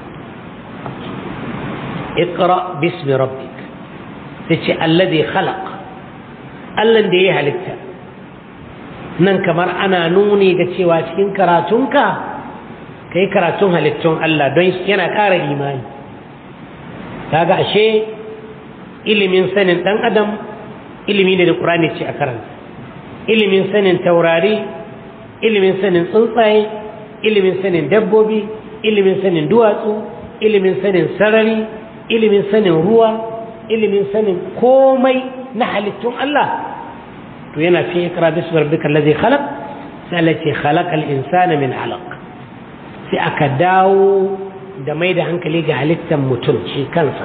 اقرا باسم ربك تشي الذي خلق Allah da ya halitta nan kamar ana nuni da cewa cikin karatunka ka yi karatun halittun Allah don yana ƙara imani kaga ashe ilimin sanin dan adam ilimi ne da qur'ani ce a karanta ilimin sanin taurari ilimin sanin tsuntsaye ilimin sanin dabbobi ilimin sanin duwatsu ilimin sanin sarari ilimin sanin ruwa ilimin sanin komai na halittun Allah to yana fi ikra bismi rabbikal ladzi khalaq sai Allah ce khalaqal insana min alaq sai aka dawo da mai da hankali ga halittar mutum shi kansa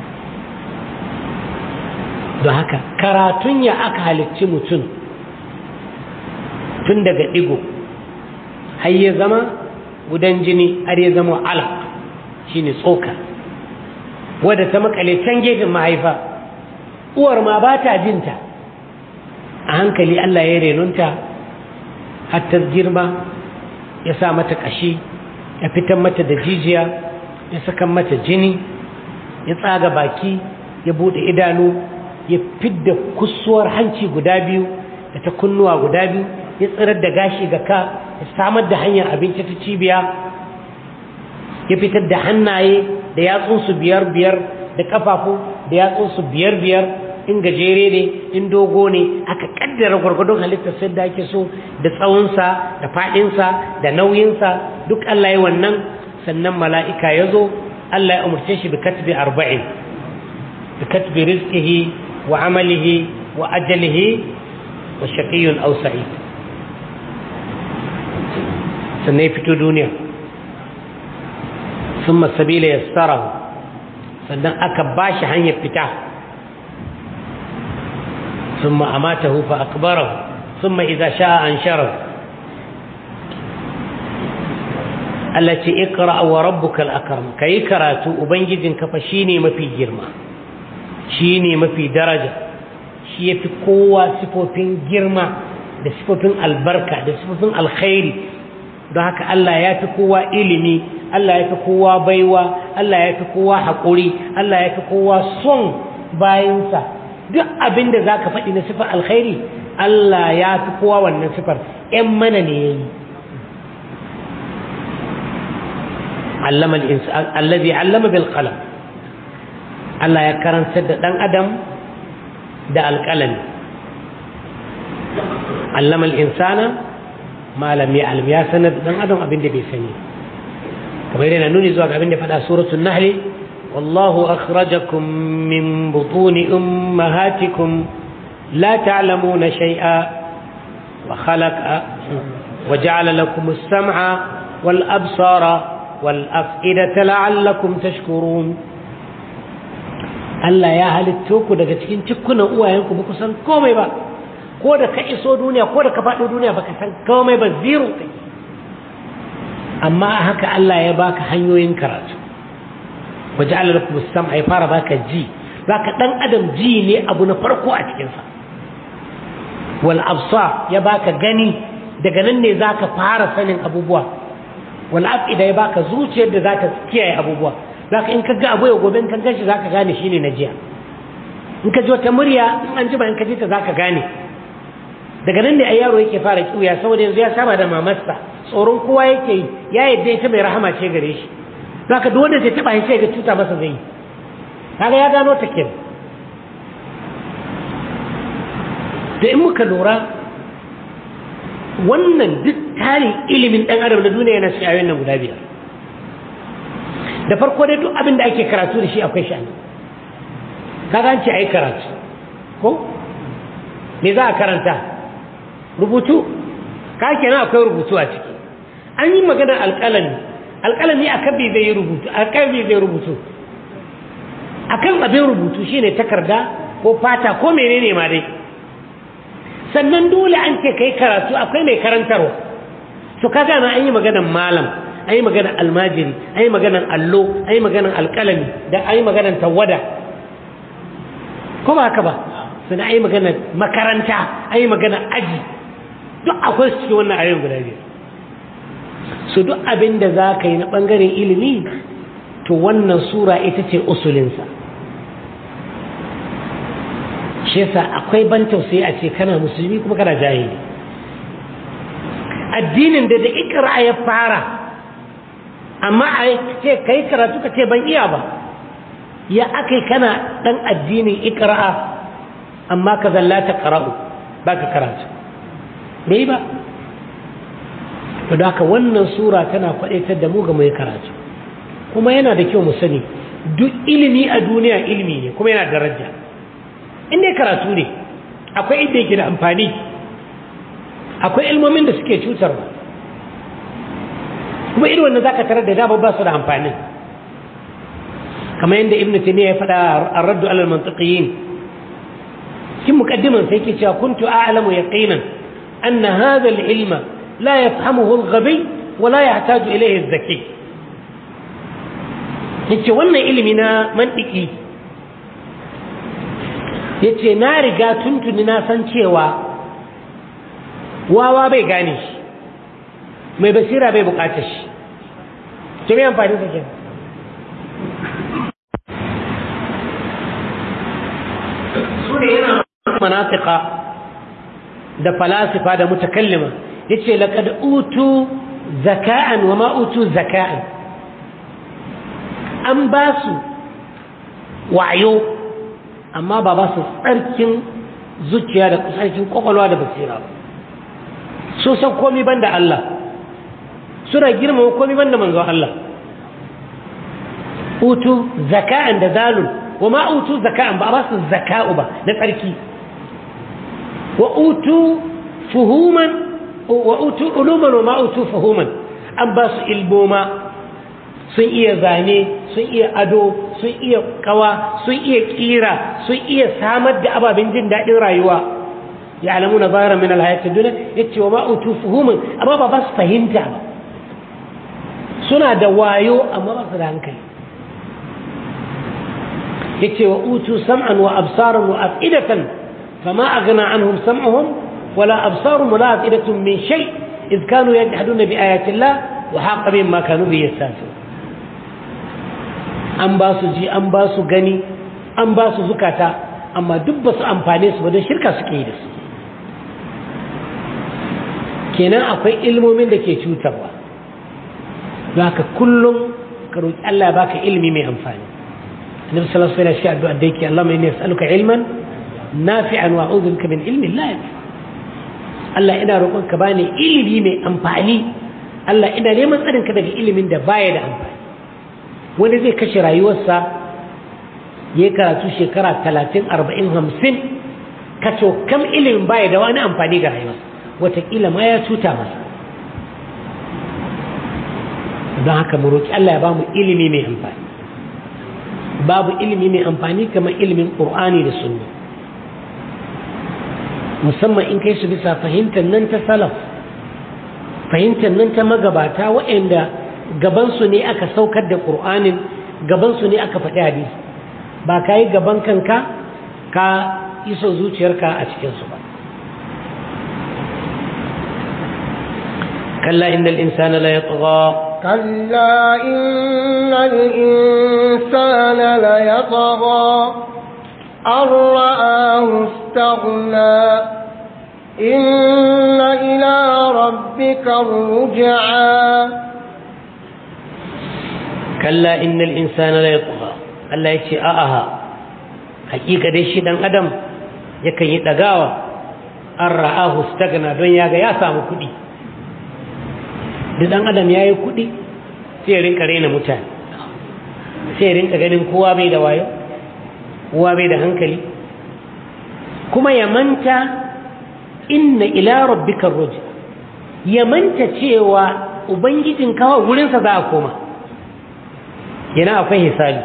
don haka karatun ya aka halicci mutum tun daga digo har ya zama gudan jini har ya zama alaq shine tsoka wadda ta makale can gefen mahaifa uwar ma ba ta jinta a hankali Allah ya renunta har ta girma ya sa mata ƙashi ya fitar mata da jijiya ya saka mata jini ya tsaga baki ya bude idanu ya fidda kusuwar hanci guda biyu da ta kunnuwa guda biyu ya tsirar da gashi ga ka ya samar da hanyar abinci ta cibiya ya fitar da hannaye da yatsunsu biyar biyar da kafafu da yatsunsu biyar biyar in gajere ne in dogo ne aka kaddara gwargwadon halittar sai da ake so da tsawonsa da faɗinsa da nauyinsa duk Allah ya wannan sannan mala'ika ya zo Allah ya umarce shi bi katbi arba'in bi katbi rizqihi wa amalihi wa ajalihi wa shaqiyyun aw sa'id sannan ya fito duniya ثم السبيل يسره sannan aka bashi hanyar fita ثم أماته فأكبره ثم إذا شاء أنشره التي اقرأ وربك الأكرم كي كراتو أبنجد كفشيني ما في جرمة شيني ما في درجة شي في قوة سفوفين جرمة da sifofin albarka da sifofin alkhairi don haka Allah ya fi kowa ilimi Allah ya fi kowa baiwa Allah ya fi kowa haƙuri Allah ya fi kowa son bayansa duk abin da za ka faɗi na sifar alkhairi Allah ya fi kowa wannan sifar ‘yan mana ne ya yi allazi allama bil qalam Allah ya karanta da ɗan adam da alƙalami allama insana malam ya alim ya sanar da ɗan adam abin da bai sani kamar yana nuni zuwa ga abin da faɗa suratul nahli والله أخرجكم من بطون أمهاتكم لا تعلمون شيئا وخلق وجعل لكم السمع والأبصار والأفئدة لعلكم تشكرون Allah ya halitto ku daga cikin cikkunan uwayenku ba ku san komai ba ko da ka iso duniya ko da ka faɗo duniya ba ka san komai ba zero kai amma haka Allah ya baka hanyoyin karatu waje Allah lakum sam'a ya fara baka ji baka dan adam ji ne abu na farko a cikin sa wal absar ya baka gani daga nan ne zaka fara sanin abubuwa wal afida ya baka zuciyar da zaka kiyaye abubuwa zaka in ka ga abu ya gobe in ka gashi zaka gane shine na jiya in ka ji wata murya in an jima in ka ji ta zaka gane daga nan ne ai yaro yake fara kiuya saboda yanzu ya saba da mamarsa tsoron kowa yake yi ya yadda ita mai rahama ce gare shi zaka duk wanda zai taba shi sai ga cuta masa zai kaga ya gano ta kin da in muka lura wannan duk tarin ilimin dan adam na duniya yana cikin ayoyin nan guda biyar da farko dai duk abin da ake karatu da shi akwai shi kaga an ce ai karatu ko me za a karanta rubutu ka kenan akwai rubutu a ciki an yi maganar alƙalami alƙalami a kan zai yi rubutu a kan zai rubutu a kan abin rubutu shine takarda ko fata ko menene ma dai sannan dole an ce kai karatu akwai mai karantarwa to ka gana an yi maganar malam an yi maganar almajiri an yi maganar allo an yi maganar alƙalami da an yi maganar tawada ko ba haka ba sannan an yi maganar makaranta an yi maganar aji duk akwai su cikin wannan ayoyin guda biyar su duk abin da za ka yi na ɓangaren ilimi to wannan sura ita ce usulinsa shi yasa akwai ban tausayi a ce kana musulmi kuma kana jahili addinin da da ikra ya fara amma a ce kai karatu ka ce ban iya ba ya akai kana dan addinin ikra'a amma ka zallata qara'u baka karatu bai ba to da haka wannan sura tana kwadaitar da mu ga mai karatu kuma yana da kyau mu sani duk ilimi a duniya ilimi ne kuma yana daraja inda karatu ne akwai inda yake da amfani akwai ilmomin da suke cutarwa kuma irin wanda zaka tarar da dama ba su da amfani kamar yadda ibnu taymiya ya faɗa ar-raddu ala al-mantiqiyin cikin muqaddiman sai yake cewa kuntu a'lamu yaqinan anna hadha al-ilma la yafhamuhu al-ghabi wa la yahtaju ilayhi az-zaki yace wannan ilimi na mantiki yace na riga tuntuni na san cewa wawa bai gane shi mai basira bai bukatar shi ce mai amfani sa kenan su ne yana manafika da falasifa da mutakallima yace laqad utu zaka'an wa ma utu zaka'an an ba su wayo amma ba ba su tsarkin zuciya da tsarkin kwakwalwa da basira ba so san komi ban da Allah suna girmama komi ban da manzo Allah utu zaka'an da zalun wa ma utu zaka'an ba ba su zaka'u ba na tsarki wa utu fuhuman wa utu uluman wa ma utu fuhuman an ba su ilmoma sun iya zane sun iya ado sun iya kawa sun iya kira sun iya samar da ababen jin daɗin rayuwa ya alamu na zara min alhayati duniya ya ce wa ma'utu fuhumin amma ba ba su fahimta ba suna da wayo amma ba su da hankali ya ce wa utu sam'an wa absaran wa afidatan fama aghna anhum sam'uhum wala absarum wala afidatun min shay إذ كانوا يجحدون بآيات الله وحاق بهم ما كانوا به يستهزئون an ba su ji an ba su gani an ba su zukata amma duk ba su amfane su ba don shirka suke yi da su kenan akwai ilmomin da ke cutarwa don haka kullum ka roƙi Allah ya baka ilimi mai amfani annabi sallallahu alaihi wasallam shi addu'a da yake Allah mai ne yasaluka ilman nafi'an wa a'udhu bika min ilmin la yanfa Allah ina roƙon ka bani ilimi mai amfani Allah ina neman tsarin ka daga ilimin da baya da amfani wani zai kashe rayuwarsa ya karatu shekara talatin arba'in hamsin kaco kam ilimin baya da wani amfani ga rayuwarsa wataƙila ma ya cuta masa don haka mu roƙi Allah ya ba mu ilimi mai amfani babu ilimi mai amfani kamar ilimin ƙur'ani da sunna musamman in kai su bisa fahimtar nan ta salaf fahimtar nan ta magabata waɗanda gabansu ne aka saukar da ƙur'anin gabansu ne aka faɗi hadisi ba ka yi gaban kanka ka iso zuciyarka a cikinsu ba kalla inda insana la yatgha كلا إن الإنسان ليطغى أن رآه استغنى إن إلى ربك الرجعى كلا إن الإنسان لا يطغى Allah ya ce a'aha hakika dai shi dan adam yakan yi dagawa an ra'ahu stagna don ya ga ya samu kuɗi da dan adam ya yi kuɗi sai ya rinka raina mutane sai ya rinka ganin kowa bai da wayo kowa bai da hankali kuma ya manta inna ila rabbika ruja ya manta cewa ubangijin kawo wurinsa za a koma yana akwai hisabi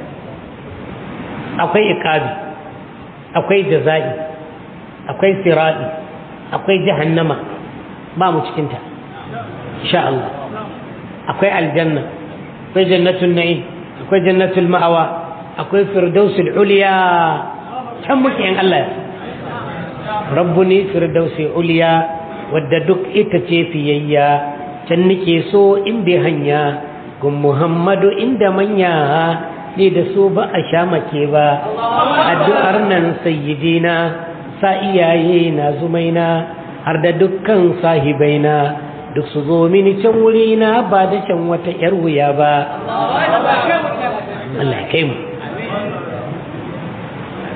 akwai ikabi akwai jaza'i akwai siradi akwai jahannama ba mu cikinta insha Allah akwai aljanna akwai jannatul na'im akwai jannatul ma'awa akwai firdausul uliya can muke in Allah ya rabbuni firdausi uliya wadda duk ita ce fiyayya can nake so in bi hanya gun muhammadu inda manya ne da so ba a sha make ba addu'ar nan sayyidina sa iyaye na zumaina har da dukkan sahibaina duk su zo mini can wurina ba da can wata yar wuya ba Allah ya kai mu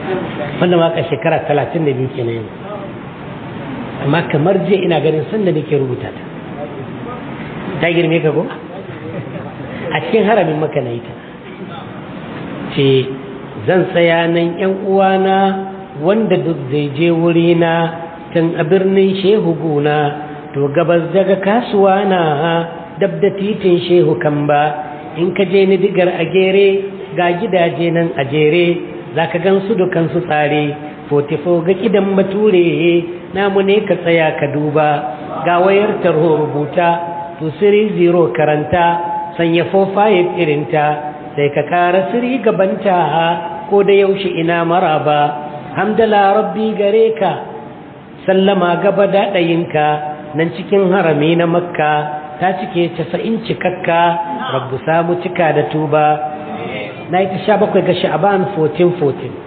wanda ma ka shekara talatin da biyu kenan yanzu amma kamar je ina ganin sanda nake rubuta ta ta girme ka ko a cikin haramin maka na ita ce zan tsaya nan yan uwana wanda duk zai je wurina tun a birnin shehu guna to gabas daga kasuwa na dab da titin shehu kan ba in ka je ni digar a gere ga gidaje nan a jere za ka gan su dukansu tsare fotifo ga kidan bature namu ne ka tsaya ka duba ga wayar tarho rubuta to siri zero karanta sanya fofaye irinta sai ka kara siri gabanta ko da yaushe ina maraba hamdala rabbi gare ka sallama gaba daɗayinka nan cikin harami na makka ta cike casa'in cikakka rabbu samu cika da tuba na yi ta sha bakwai ga sha'aban 1414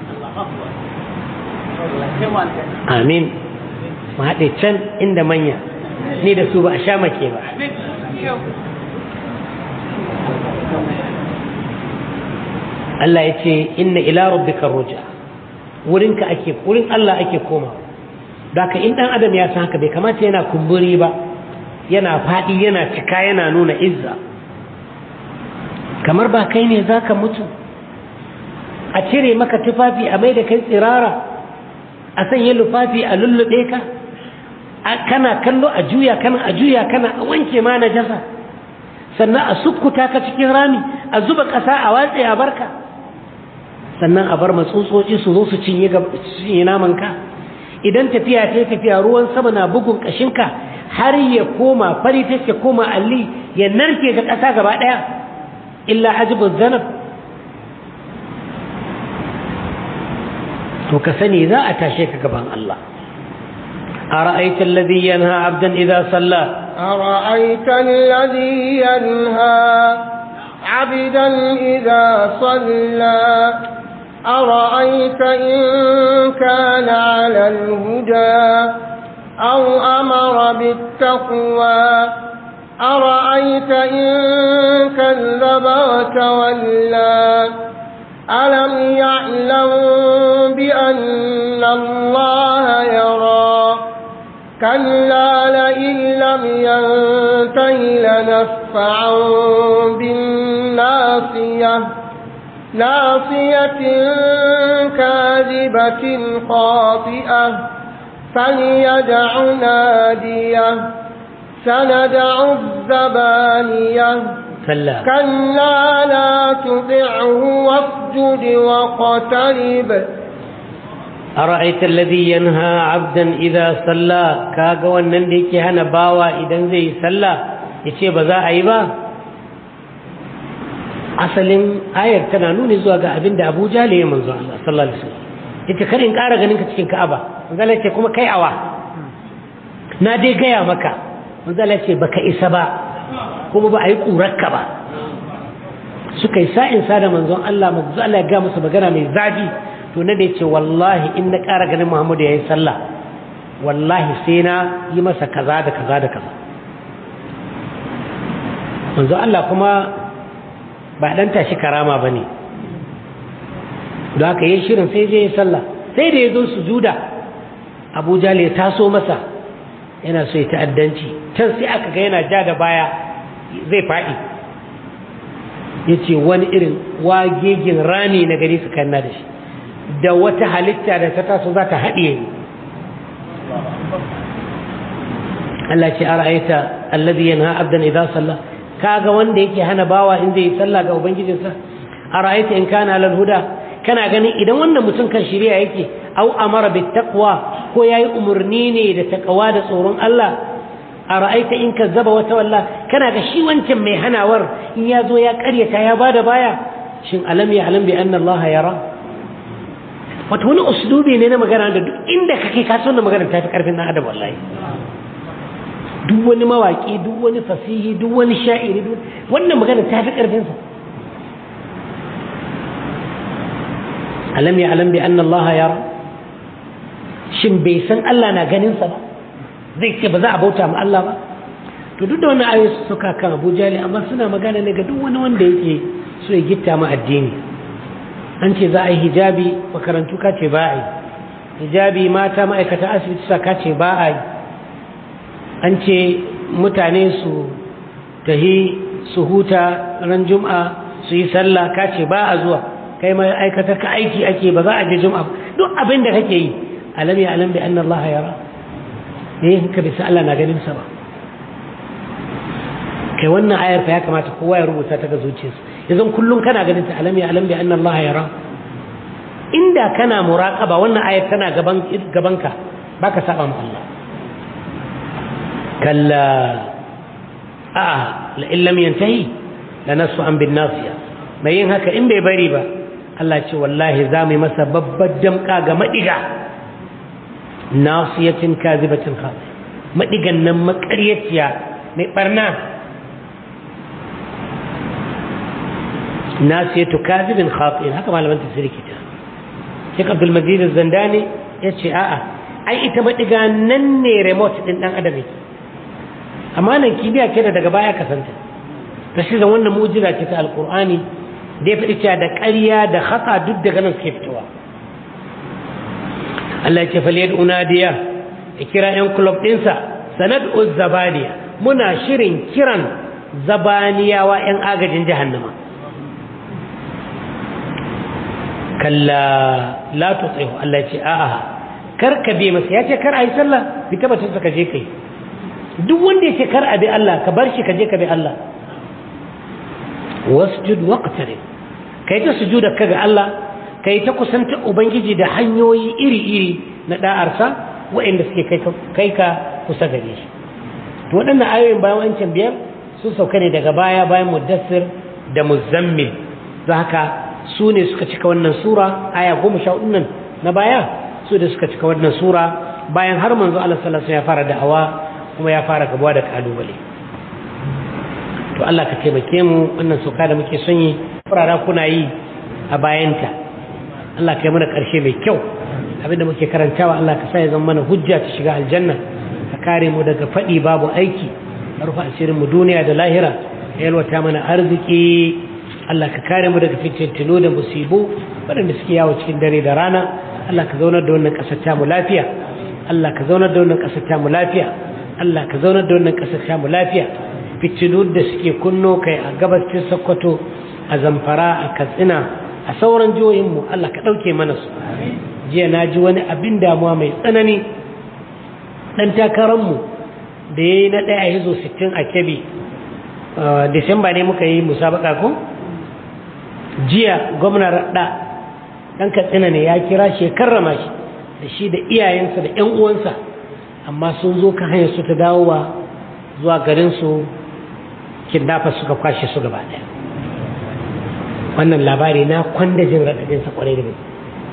amin mu haɗe can inda manya ni da su ba a sha make ba Allah ya ce inna ila rabbika ruja wurinka ake wurin Allah ake koma da ka in dan adam ya san haka bai kamata yana kumburi ba yana faɗi yana cika yana nuna izza kamar ba kai ne zaka mutu a cire maka tufafi a mai da kai tsirara a sanya lufafi a lullube ka kana kallo a juya kana a juya kana a wanke ma na jasa sannan a sukkuta ka cikin rami a zuba ƙasa a watse a barka sannan a bar matsutsotsi su zo su cinye namanka idan tafiya ta tafiya ruwan sama na bugun ƙashinka har ya koma fari ta ya koma alli ya narke ga ƙasa gaba ɗaya illa hajibin zanab to ka sani za a tashe ka gaban Allah أرأيت الذي ينهى عبدا إذا صلى أرأيت الذي ينهى عبدا إذا صلى أرأيت إن كان على الهدى أو أمر بالتقوى أرأيت إن كذب وتولى ألم يعلم بأن الله يرى كلا لئن لم ينته لنفعا بالناصية ناصية كاذبة خاطئة فليدع نادية سندع الزبانية كلا كلا لا تطعه واسجد واقترب أرأيت الذي ينهى عبدا إذا صلى كاغا wannan da yake hana bawa idan zai sallah yace ba za a yi ba asalin ayar tana nuni zuwa ga abin da Abu Jahl ya manzo Allah sallallahu alaihi wasallam yace kar in ƙara ganin ka cikin Ka'aba manzo Allah yace kuma kai awa na dai gaya maka manzo Allah yace baka isa ba kuma ba a yi ƙurarka ba suka yi sa'in sa da manzon Allah manzo Allah ya ga musu magana mai zafi to na da yace wallahi in na ƙara ganin Muhammadu yayi sallah wallahi sai na yi masa kaza da kaza da kaza manzo Allah kuma ba dan tashi karama bane don haka yayin shirin sai je ya sallah sai da ya zo sujuda Abu Jahl ya taso masa yana so ya ta'addanci can sai aka ga yana ja da baya zai faɗi ya ce wani irin wagegin rami na gari su kanna da shi da wata halitta da ta taso za ta haɗiye ni Allah ce ara'aita alladhi yanha abdan idza salla kaga wanda yake hana bawa in zai yi sallah ga ubangijinsa ara'aita in kana alal huda kana ganin idan wannan mutum kan shirya yake au amara bit taqwa ko yayi umurni ne da taqwa da tsoron Allah ara'aita in kazzaba wa tawalla kana ga shi wancan mai hanawar in ya zo ya karyata ya bada baya shin alam ya alam bi anna Allah yara wato wani uslubi ne na magana da duk inda kake ka so na magana ta fi karfin dan adam wallahi duk wani mawaki duk wani fasihi duk wani sha'iri duk wannan magana ta fi karfin sa alam ya alam bi anna Allah yara shin bai san Allah na ganin sa ba zai ce ba za a bauta ma Allah ba to duk da wannan ayoyi suka kan Abu Jali amma suna magana ne ga duk wani wanda yake so ya gitta ma addini an ce za a yi hijabi makarantu ka ce ba a yi hijabi mata ma'aikata asibiti sa ka ce ba a yi an ce mutane su tahi su huta ran juma'a su yi sallah ka ce ba a zuwa kai ma'aikata ka aiki ake ba za a je juma'a duk abin da kake yi alam ya alam bi anna Allah yara ne ka bisa Allah na ganin sa ba kai wannan ayar fa ya kamata kowa ya rubuta ta ga zuciyarsa yanzu kullum kana ganin ta alam ya alam bi anna Allah yara inda kana muraqaba wannan ayar tana gaban gabanka baka saba ma Allah kalla a la in lam yantahi lanasu an bin nasiya mai yin haka in bai bari ba Allah ce wallahi za mu yi masa babbar damka ga madiga nasiyatin kazibatin khati madigan nan makaryaciya mai barna nasiyatu kazibin khatin haka malaman tafsiri kita Sheikh Abdul Majid Az-Zandani yace a'a ai ita madiga nan ne remote din dan adam yake amma nan kibiya ce da daga baya kasanta ta shi zan wannan mu'jiza ce ta alqur'ani da ya faɗi cewa da ƙarya da khata duk daga nan suke fitowa Allah ya ce faliyad unadiya ya kira yan club ɗinsa sanad'u zabaniya muna shirin kiran zabaniyawa yan agajin jahannama kalla la tuti'u Allah ya ce a'a kar ka bi masa ya ce kar ayi sallah bi tabbatin ka je kai duk wanda ya ce kar a bi Allah ka bar shi ka je ka bi Allah wasjud waqtarib kai ta sujuda ka ga Allah kai ta kusanta ubangiji da hanyoyi iri-iri na da'arsa waɗanda suke kai ka kusa gare shi to waɗannan ayoyin bayan wancan biyar sun sauka ne daga baya bayan muddassir da muzammil don haka su ne suka cika wannan sura aya goma sha nan na baya su da suka cika wannan sura bayan har manzo Allah sallallahu alaihi ya fara da'awa kuma ya fara gabuwa da kalubale to Allah ka taimake mu wannan sauka da muke son yi furara kuna yi a bayanta Allah ka yi mana ƙarshe mai kyau abinda muke karantawa Allah ka sa ya zama mana hujja ta shiga aljanna ka kare mu daga faɗi babu aiki ka rufe asirin mu duniya da lahira ka yalwata mana arziki Allah ka kare mu daga fitintinu da musibu waɗanda suke yawo cikin dare da rana Allah ka zaunar da wannan ƙasar ta mu lafiya Allah ka zaunar da wannan ƙasar ta mu lafiya Allah ka zaunar da wannan ƙasar ta mu lafiya fitinu da suke kunno kai a gabashin Sokoto a Zamfara a Katsina a sauran jihohinmu Allah ka ɗauke mana su jiya na ji wani abin damuwa mai tsanani ɗan takararmu da ya yi na ɗaya a hizo 60 a kebi disamba ne muka yi musabaka ko jiya gwamna raɗa ɗan katsina ne ya kira shi ya karrama shi da shi da iyayensa da 'yan uwansa amma sun zo kan hanyar su ta dawowa zuwa garinsu kidnappers suka kwashe su gaba ɗaya wannan labari na kwanda jin raɗaɗinsa ƙwarai da gaske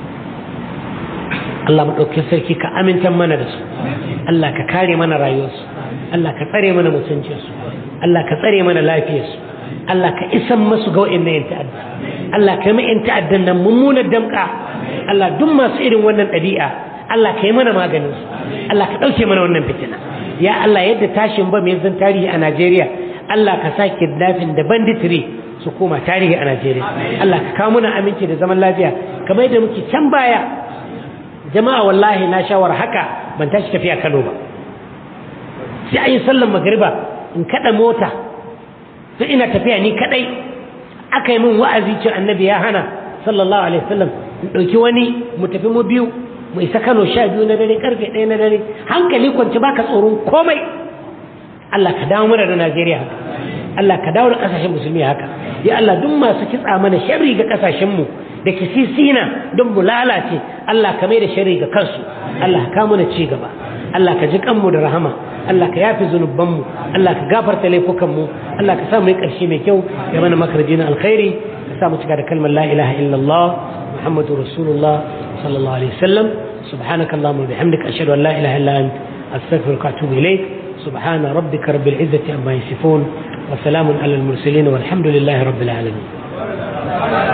Allah maɗauki sarki ka amintan mana da su Allah ka kare mana rayuwarsu Allah ka tsare mana mutuncinsu Allah ka tsare mana lafiyarsu Allah ka isan masu ga wa'in na yin ta'adda Allah ka yi ma yin ta'addan nan mummunar damƙa Allah duk masu irin wannan ɗabi'a Allah ka yi mana maganinsu Allah ka ɗauke mana wannan fitina ya Allah yadda tashin ba mai zan tarihi a Najeriya Allah ka sa kidnapping da banditry su koma tarihi a Najeriya Allah ka kawo muna aminci da zaman lafiya kamar yadda muke can baya jama'a wallahi na shawar haka ban tashi tafiya Kano ba sai ayi sallar magriba in kada mota sai ina tafiya ni kadai aka yi min wa'azi ce annabi ya hana sallallahu alaihi wasallam in dauki wani mu tafi mu biyu mu isa Kano sha biyu na dare karfe ɗaya na dare hankali kwance baka tsoron komai Allah ka dawo mana da Najeriya haka Allah ka dawo da kasashen musulmi haka ya Allah duk masu kitsa mana sharri ga kasashen mu da kisisina don mu lalace Allah ka mai da sharri ga kansu Allah ka mana ci gaba Allah ka ji kanmu da rahama Allah ka yafi zunuban mu Allah ka gafarta laifukan mu Allah ka sa mu yi karshe mai kyau ya mana makarji na alkhairi ka sa mu cika da kalmar la ilaha illallah muhammadu rasulullah sallallahu alaihi wasallam سبحانك اللهم وبحمدك أشهد أن لا إله إلا أنت أستغفرك وأتوب إليك سبحان ربك رب العزة عما يصفون وسلام على المرسلين والحمد لله رب العالمين